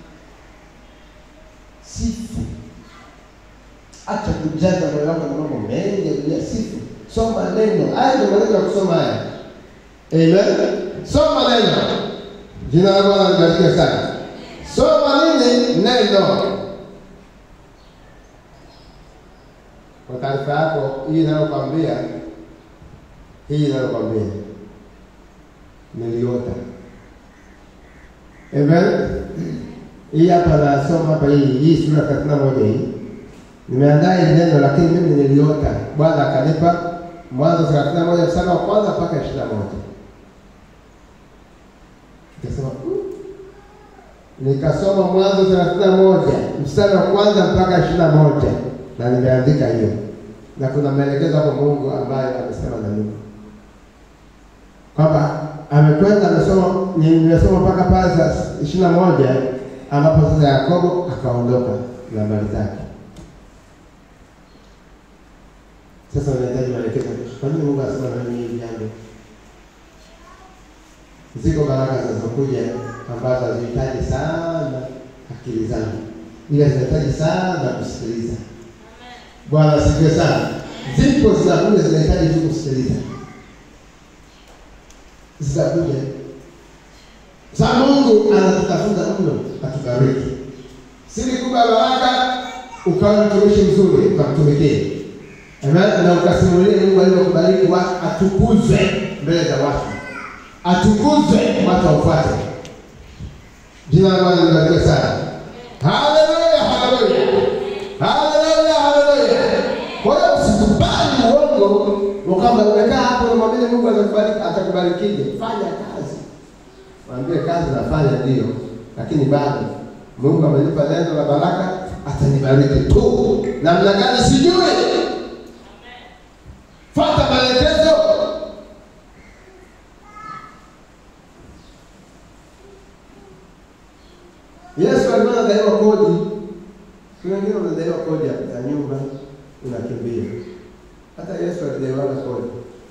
Sifu. Acha kujaza moyo wako na mambo mengi ya dunia. Sifu. Soma neno. Haya ndio maneno ya kusoma haya. Amen. Soma neno. Jina la Bwana libarikiwe sana. Soma nini? Neno. Kwa taarifa yako, hii inayokwambia hii inayokwambia niliota. Amen. Hii hapa nasoma hapa hii hii sura thelathini na moja hii nimeandaa hili neno, lakini mimi niliota, Bwana akanipa Mwanzo thelathini na moja mstari wa kwanza mpaka ishirini na moja Nikasema "Mm." nikasoma Mwanzo thelathini na moja mstari wa kwanza mpaka ishirini na moja na nimeandika hiyo, na kuna maelekezo hapo Mungu ambayo amesema na mimi kwamba amekwenda amesoma, nimesoma mpaka pale saa ishirini na moja ambapo sasa Yakobo akaondoka na mali zake. Sasa unahitaji maelekezo. Kwa nini Mungu anasema na mimi hili jambo? Ziko baraka zinazokuja ambazo hazihitaji sana akili zangu, ila zinahitaji sana kusikiliza. Bwana asifiwe sana. Zipo zinakuja zinahitaji tu kusikiliza, zitakuja. Sasa Mungu anatutafuta mno atubariki. Siri kubwa baraka, ukawa mtumishi mzuri, ukamtumikie Amen. Na ukasimulie Mungu alivyokubariki watu, atukuzwe mbele za watu, atukuzwe watu waufuate. Jina la Bwana libarikiwe sana. Haleluya, haleluya, haleluya, haleluya. Kwa hiyo usikubali uongo ukamba umekaa hapo unamwamini Mungu atakubariki, atakubarikije? Fanya kazi, mwambie kazi nafanya ndio, lakini bado Mungu amenipa neno la baraka, atanibariki tu. Namna gani sijui. Fuata maelekezo. Yesu alikuwa anadaiwa kodi. Kuna wengine wanadaiwa kodi za nyumba, unakimbia. Hata Yesu alidaiwa kodi.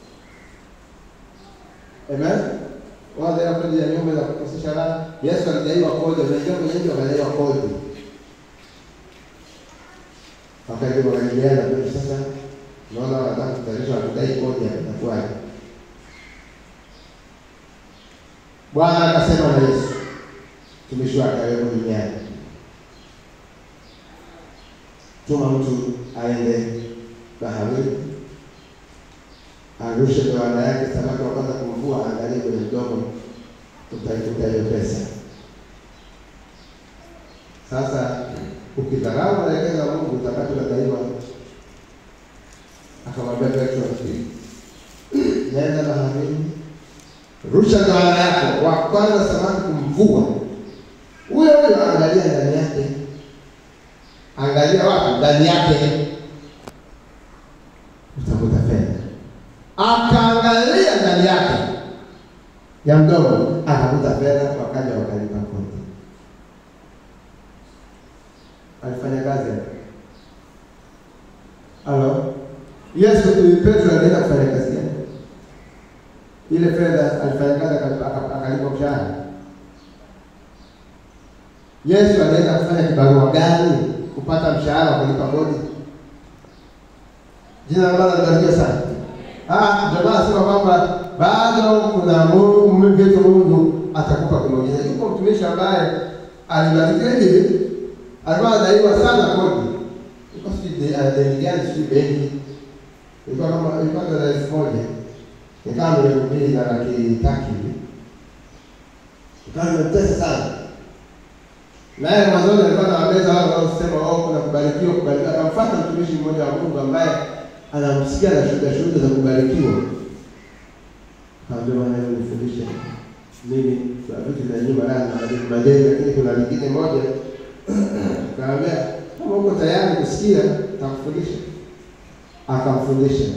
Amen. Wale kodi ya nyumba za kukosesha raha. Yesu alidaiwa kodi, unajua kwenye nchi wanadaiwa kodi. Wakati wanajadiliana kwa sasa naona wanataka kutayarisha wakidai kodi itakuwaje? Bwana akasema na Yesu, mtumishi wake aliyepo duniani, tuma mtu aende baharini arushe doana yake, samaki wa kwanza kumvua, angalie kwenye mdomo, utaikuta hiyo pesa. Sasa ukidharau maelekezo ya Mungu utapata unadaiwa akamwambia Petro, nenda baharini, rusha doana yako, wa kwanza samaki kumvua, huyo huyo angalia ndani yake, angalia wapi? Ndani yake utakuta fedha. Akaangalia ndani yake ya mdomo, akakuta fedha, wakaja wakalipa kodi. Alifanya kazi halo Yesu Petro alienda kufanya kazi gani? Ile fedha alifanya kazi akalipa mshahara. Yesu alienda kufanya kibarua gani kupata mshahara wa kulipa kodi? Jina la Bwana libarikiwe sana. Ah, ndio maana nasema kwamba bado kuna Mungu vitu Mungu atakupa kwa muujiza. Yuko mtumishi ambaye alibarikiwa hivi, alikuwa anadaiwa sana kodi. Yuko sijui deni gani, sijui benki ilikuwa kama ilikuwa dola elfu moja ikawa milioni mbili na laki tatu hivi, ikawa imepesa sana. Naye mwanzoni alikuwa anawabeza wale wanaosema oh, kuna kubarikiwa kubarikiwa. Akamfuata mtumishi mmoja wa Mungu ambaye anamsikia na shuhuda shuhuda za kubarikiwa, kaambia bwana, nifundishe mimi kuna vitu vya nyumba ndani na madeni madeni, lakini kuna lingine moja kaambia, kama uko tayari kusikia, takufundisha akamfundisha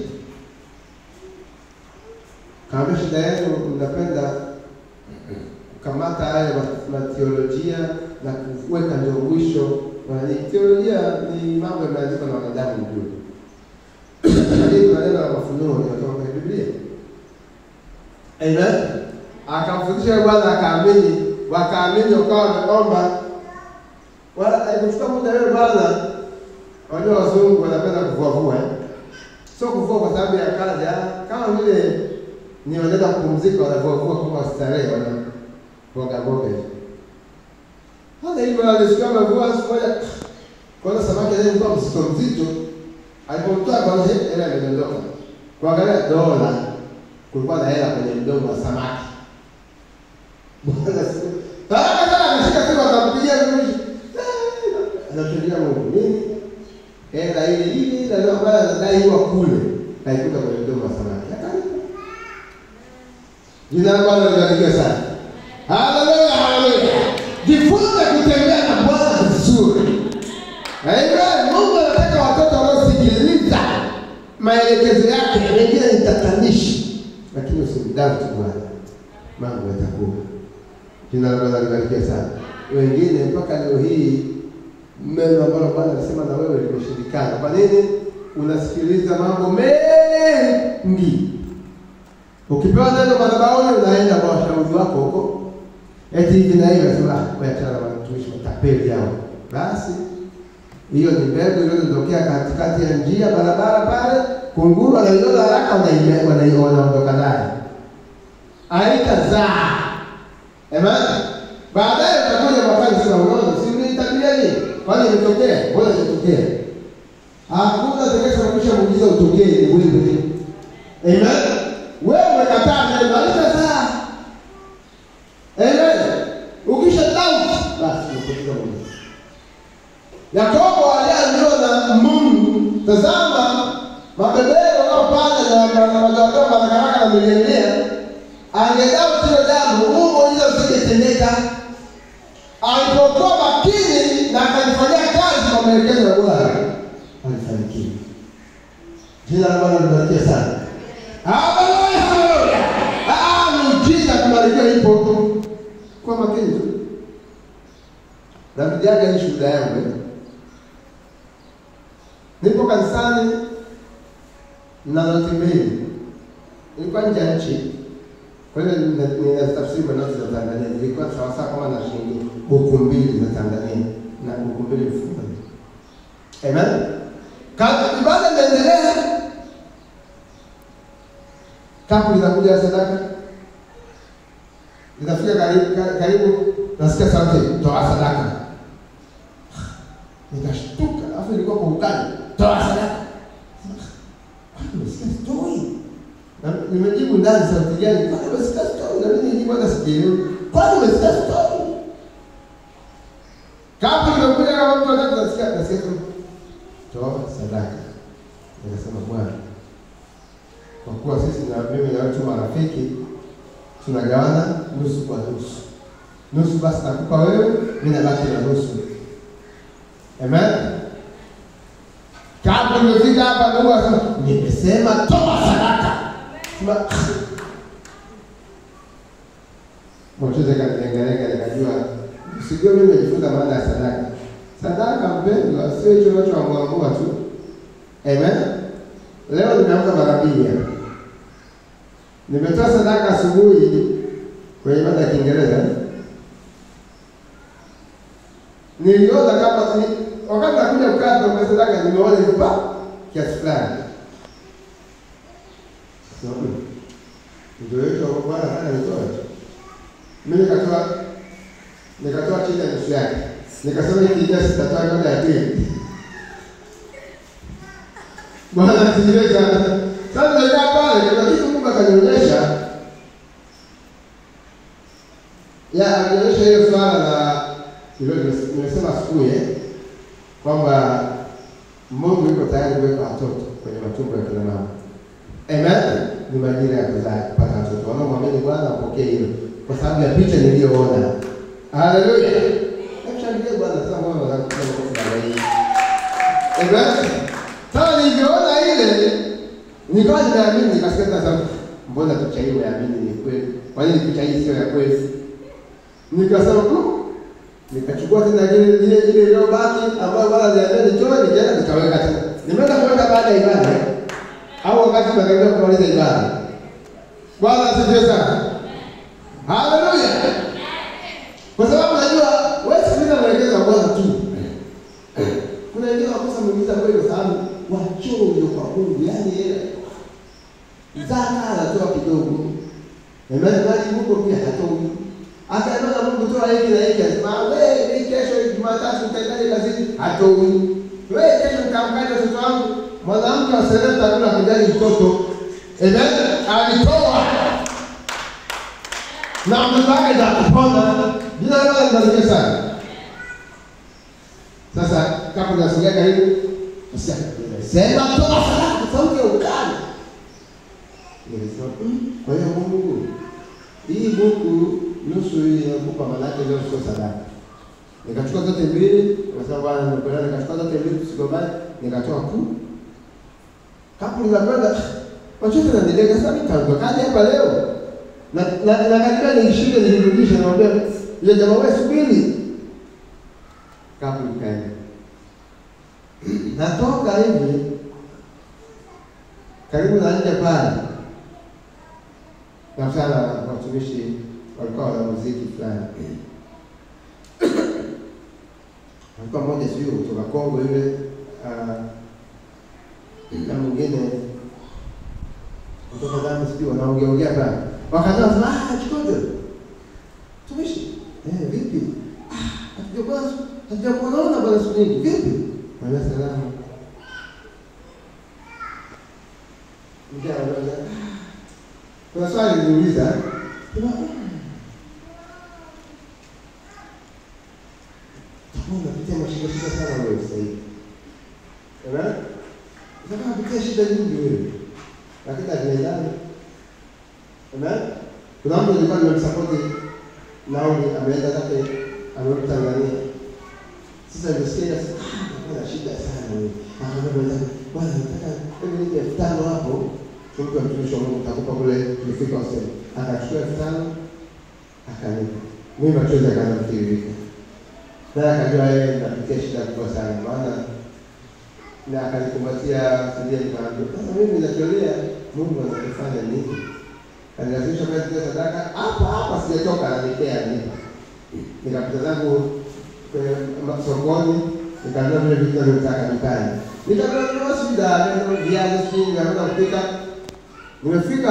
kaambia, shida yenu mnapenda kukamata haya mateolojia na kuweka ndio mwisho. Teolojia ni mambo yameandikwa na wanadamu juu, lakini kuna neno la mafunuo linatoka kwenye Biblia. Amen. Akamfundisha Bwana, akaamini, wakaamini, wakawa wameomba. Alikuchukua muda yule bwana, wajua wazungu wanapenda kuvuavua sio kuvua kwa sababu ya kazi, kama vile ni wanaenda kupumzika, wanavuavua kama starehe, wana boga boga hivi. Hata hivyo alisikia amevua siku moja, kwanza samaki ile ilikuwa mzito mzito, alipomtoa kwanza hela imedondoka. Kuangalia dola, kulikuwa na hela kwenye mdomo wa samaki. Bwana siku haraka sana ameshika simu, akampigia mtumishi, anamshuhudia Mungu nini hela ile ile ile ambayo anadaiwa kule kaikuta kwenye mdomo wa samaki akalipa. Jina la Bwana libarikiwe sana. Haleluya, haleluya. Jifunze kutembea na Bwana vizuri. Amen. Mungu anataka watoto wanaosikiliza maelekezo yake, wengine ni tatanishi, lakini usimdauti Bwana, mambo yatakuwa. Jina la Bwana libarikiwe sana. Wengine mpaka leo hii neno ambalo Bwana alisema na wewe limeshindikana. Kwa nini? Unasikiliza mambo mengi. Ukipewa neno madhabahuni, unaenda kwa washauri utamaduni wako huko, eti hivi na hivi, nasema ah, wewe achana na watumishi matapeli hao. Basi hiyo ni mbegu iliyotokea katikati ya njia barabara pale, kunguru wanaiona haraka, wanaime- wanai- wanaondoka naye, haitazaa. Amen. Baadaye utakuja mwakani sema unaona, si ulinitabia nini? Kwani imetokea? Mbona imetokea? Hakuna atakayesababisha muujiza utokee ni wewe. Amen. Wewe umekataa neno, haitazaa. Amen. Ukisha doubt, basi umepoteza muujiza. Yakobo aliambiwa na Mungu, tazama mabeberu wanaopanda na na madoadoa marakaraka na milionea, angedau hilo jambo, huu muujiza usingetendeka. Alipokuwa makini na akalifanyia kazi kwa maelekezo ya Bwana, alifanikiwa. Jina la Bwana libarikiwe sana. Haleluya, haleluya. Ah, miujiza kubarikiwa ipo. Kwa makini tu. Rafiki yake ni shuhuda yangu. eh. Nipo kanisani na noti mbili. Nilikuwa nje ya nchi. Kwa hiyo nina- ninazitafsiri kwa noti za Tanzania. Nilikuwa sawasawa kama na shilingi buku mbili za Tanzania na buku mbili mfukoni. Amen. Kazi ibada inaendelea. Kapu linakuja la sadaka. Linafika karibu, ka- karibu nasikia sauti toa sadaka. Nikashtuka, alafu ilikuwa kwa ukali. Toa sadaka. Kwani umesikia story? Na nimejibu ndani sauti gani? Kwani umesikia story? Na mimi nijibu hata sijielewi. Kwani umesikia story? Kapu limekuja kama mtu anataka nasikia nasikia tu toa sadaka. Nikasema Bwana, kwa kuwa sisi na mimi na wewe tu marafiki, tunagawana nusu kwa nusu. Nusu basi nakupa wewe, mimi nabaki na nusu. Amen. Kabla nimefika hapa Mungu akasema, nimesema toa sadaka. Sema Mwachoze kaniangalia nikajua sijui mimi nimejifunza maana ya sadaka. Sadaka mpendwa, sio hicho unachoamua tu. Amen. Leo nimeamka mara mbili hapa. Nimetoa sadaka asubuhi kwenye ibada ya Kiingereza. Niliona kama ni, wakati nakuja kukaa kwa sadaka nimeona hizo pa kiasi fulani. Sasa ndio hiyo Bwana ananitoa. Mimi nikatoa nikatoa chini ya nusu yake. Nikasema hiki kiasi sitatoa kabla ya pili. Bwana asifiwe sana. Sasa nimekaa pale, kuna kitu Mungu akanionyesha. Ya, alionyesha hiyo swala la hilo nimes- nimesema asubuhi eh, kwamba Mungu yuko tayari kuweka watoto kwenye matumbo ya kina mama. Amen. Ni majira ya kuzaa kupata watoto. Wanaomwamini Bwana wapokee hilo kwa sababu ya picha niliyoona. Haleluya. Namshangilie Bwana sasa mbona unataka kusema kwa sababu hii. Amen. Sasa nilivyoona ile nikawa nimeamini nikasikia sasa mbona picha hii umeamini ni kweli? Kwa nini picha hii sio ya kweli? Nikasema tu nikachukua tena ile ile ile iliyobaki ambayo bwana aliambia nitoe nikaenda nikaweka tena. Nimeenda kuweka baada ya ibada au wakati tunakaribia kumaliza ibada. Bwana asifiwe sana. Haleluya. Kwa sababu najua wewe sikiliza maelekezo ya Bwana tu. Kuna wengine wakosa muujiza kweli kwa sababu wachoyo kwa Mungu, yaani yeye zaka anatoa kidogo. Amen. Bali Mungu pia hatoi. Akaenda Mungu toa hiki na hiki, asema wewe ni kesho Jumatatu utaendaje kazini? Hatoi. Wewe kesho nikamkaje mtoto wangu? Mwanamke wa Sereta kuna kujali mtoto. Amen. Alitoa. Na mtoto wake za kupona. Jina la Bwana libarikiwe sana. Sasa kama unasikia karibu, usia sema toa sadaka sauti ya ukali. Nilisema, "Mm, kwa hiyo Mungu hii buku nusu hii inakupa manake leo sio sadaka. Nikachukua zote mbili, nikasema bwana nimependa nikachukua zote mbili tusigombane, nikatoa ku. Kapu linakwenda machozi yananideka sasa nikaondokaje hapa leo? Na na, na katika nilishinde nilirudisha naambia yule jamaa wewe subiri. Kapu likaenda. Natoka hivi karibu na nje pale nakutana na watumishi walikuwa wana muziki fulani. Alikuwa mmoja sijui kutoka Kongo yule ah, na mwingine kutoka Zambia sijui wanaongeongea pale. Wakaanza kusema ah, Chikojo. Tumishi. Eh, vipi? Ah, hatujakuwa hatujakuona bwana siku nyingi. Vipi? Mwambia salamu. Mkia anauliza, "Ah, kuna swali niliuliza. Sema, "Mm, utakuwa unapitia mashida shida sana wewe sasa hivi. Unaona? Utakuwa unapitia shida nyingi wewe. Lakini hatuendani. Unaona? Kuna mtu alikuwa nimemsapoti nauli ameenda zake amerudi Tanzania. Sasa nimesikia sasa ah, na shida sana wewe. Akaambia bwana, bwana nataka hebu nipe elfu tano hapo. Tumpe mtumishi wa Mungu takupa kule nifika useme. Akachukua elfu tano akanipa. Mimi machozi akaanza kutiririka. Naye akajua yeye napitia shida kubwa sana maana na akanikumbatia sidia nikamwambia, sasa mimi natolea Mungu anakufanya nini? Kanilazimisha kwenda kutoa sadaka hapa hapa, sijatoka ananipea nipa. Nikapita zangu kwenye ma- sokoni, nikanunua vile vitu navyotaka dukani. Nikanunua sida, nikanunua viazi, sijui nikaanza kupika. Nimefika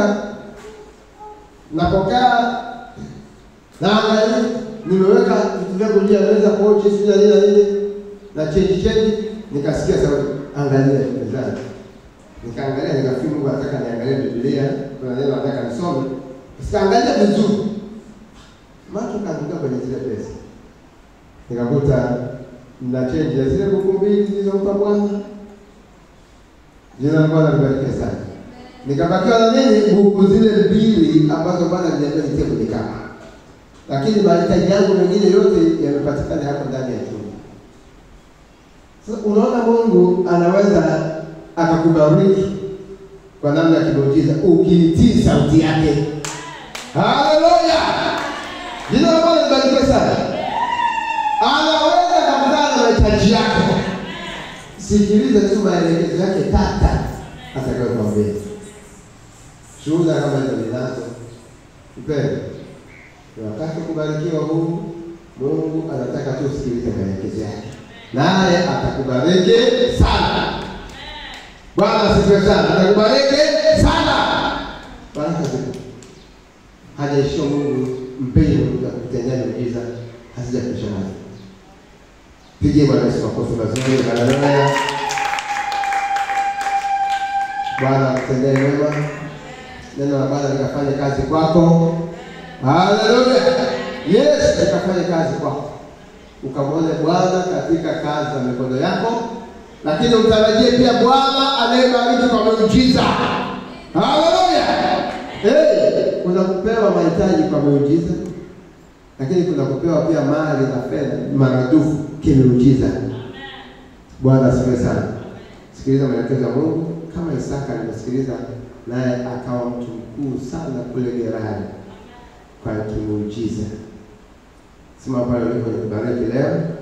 napokaa naangalia, nimeweka vitu vyangu juu ya meza, pochi, sijui na nini na nini na change change, nikasikia sauti, angalia mezani. Nikaangalia, nikafikiri Mungu anataka niangalie Biblia, kuna neno anataka nisome. Sikaangalia vizuri, macho kaanguka kwenye zile pesa, nikakuta na change ya zile buku mbili zilizompa Bwana. Jina la Bwana libarikiwe sana. Nikabakiwa na nini? Buku zile mbili ambazo Bwana aliniambia nitie kwenye kama, lakini mahitaji yangu mengine yote yamepatikana hapo ndani ya chumba. Sasa unaona Mungu anaweza akakubariki kwa namna ya kimuujiza ukiitii sauti yake. Haleluya! Jina la Bwana libarikiwe sana. Anaweza akakutana na mahitaji yako. Sikiliza tu maelekezo yake tata atakayokuambia. Shuhuda kama hizo ninazo. Mpendwa, ni wakati wa kubarikiwa huu. Mungu anataka tu usikilize maelekezo yake naye atakubariki sana. Bwana asifiwe sana, atakubariki sana. Baraka zipo, hajaishia Mungu mpenye Mungu ya kukutendea miujiza hazijakwisha nazo. Pigie Bwana Yesu makofi mazuri. Haleluya! Bwana akutendee mema, neno la Bwana likafanye kazi kwako. Haleluya! Yesu likafanye kazi kwako ukamwone Bwana katika kazi za mikono yako, lakini utarajie pia Bwana anayebariki kwa miujiza. Haleluya! Hey, kuna kupewa mahitaji kwa miujiza, lakini kuna kupewa pia mali na fedha maradufu kimiujiza. Bwana asifiwe sana. Sikiliza maelekezo ya Mungu kama Isaka alimesikiliza, naye akawa mtu mkuu sana kule Gerari kwa kimuujiza. Sema pale ulipo nikubariki leo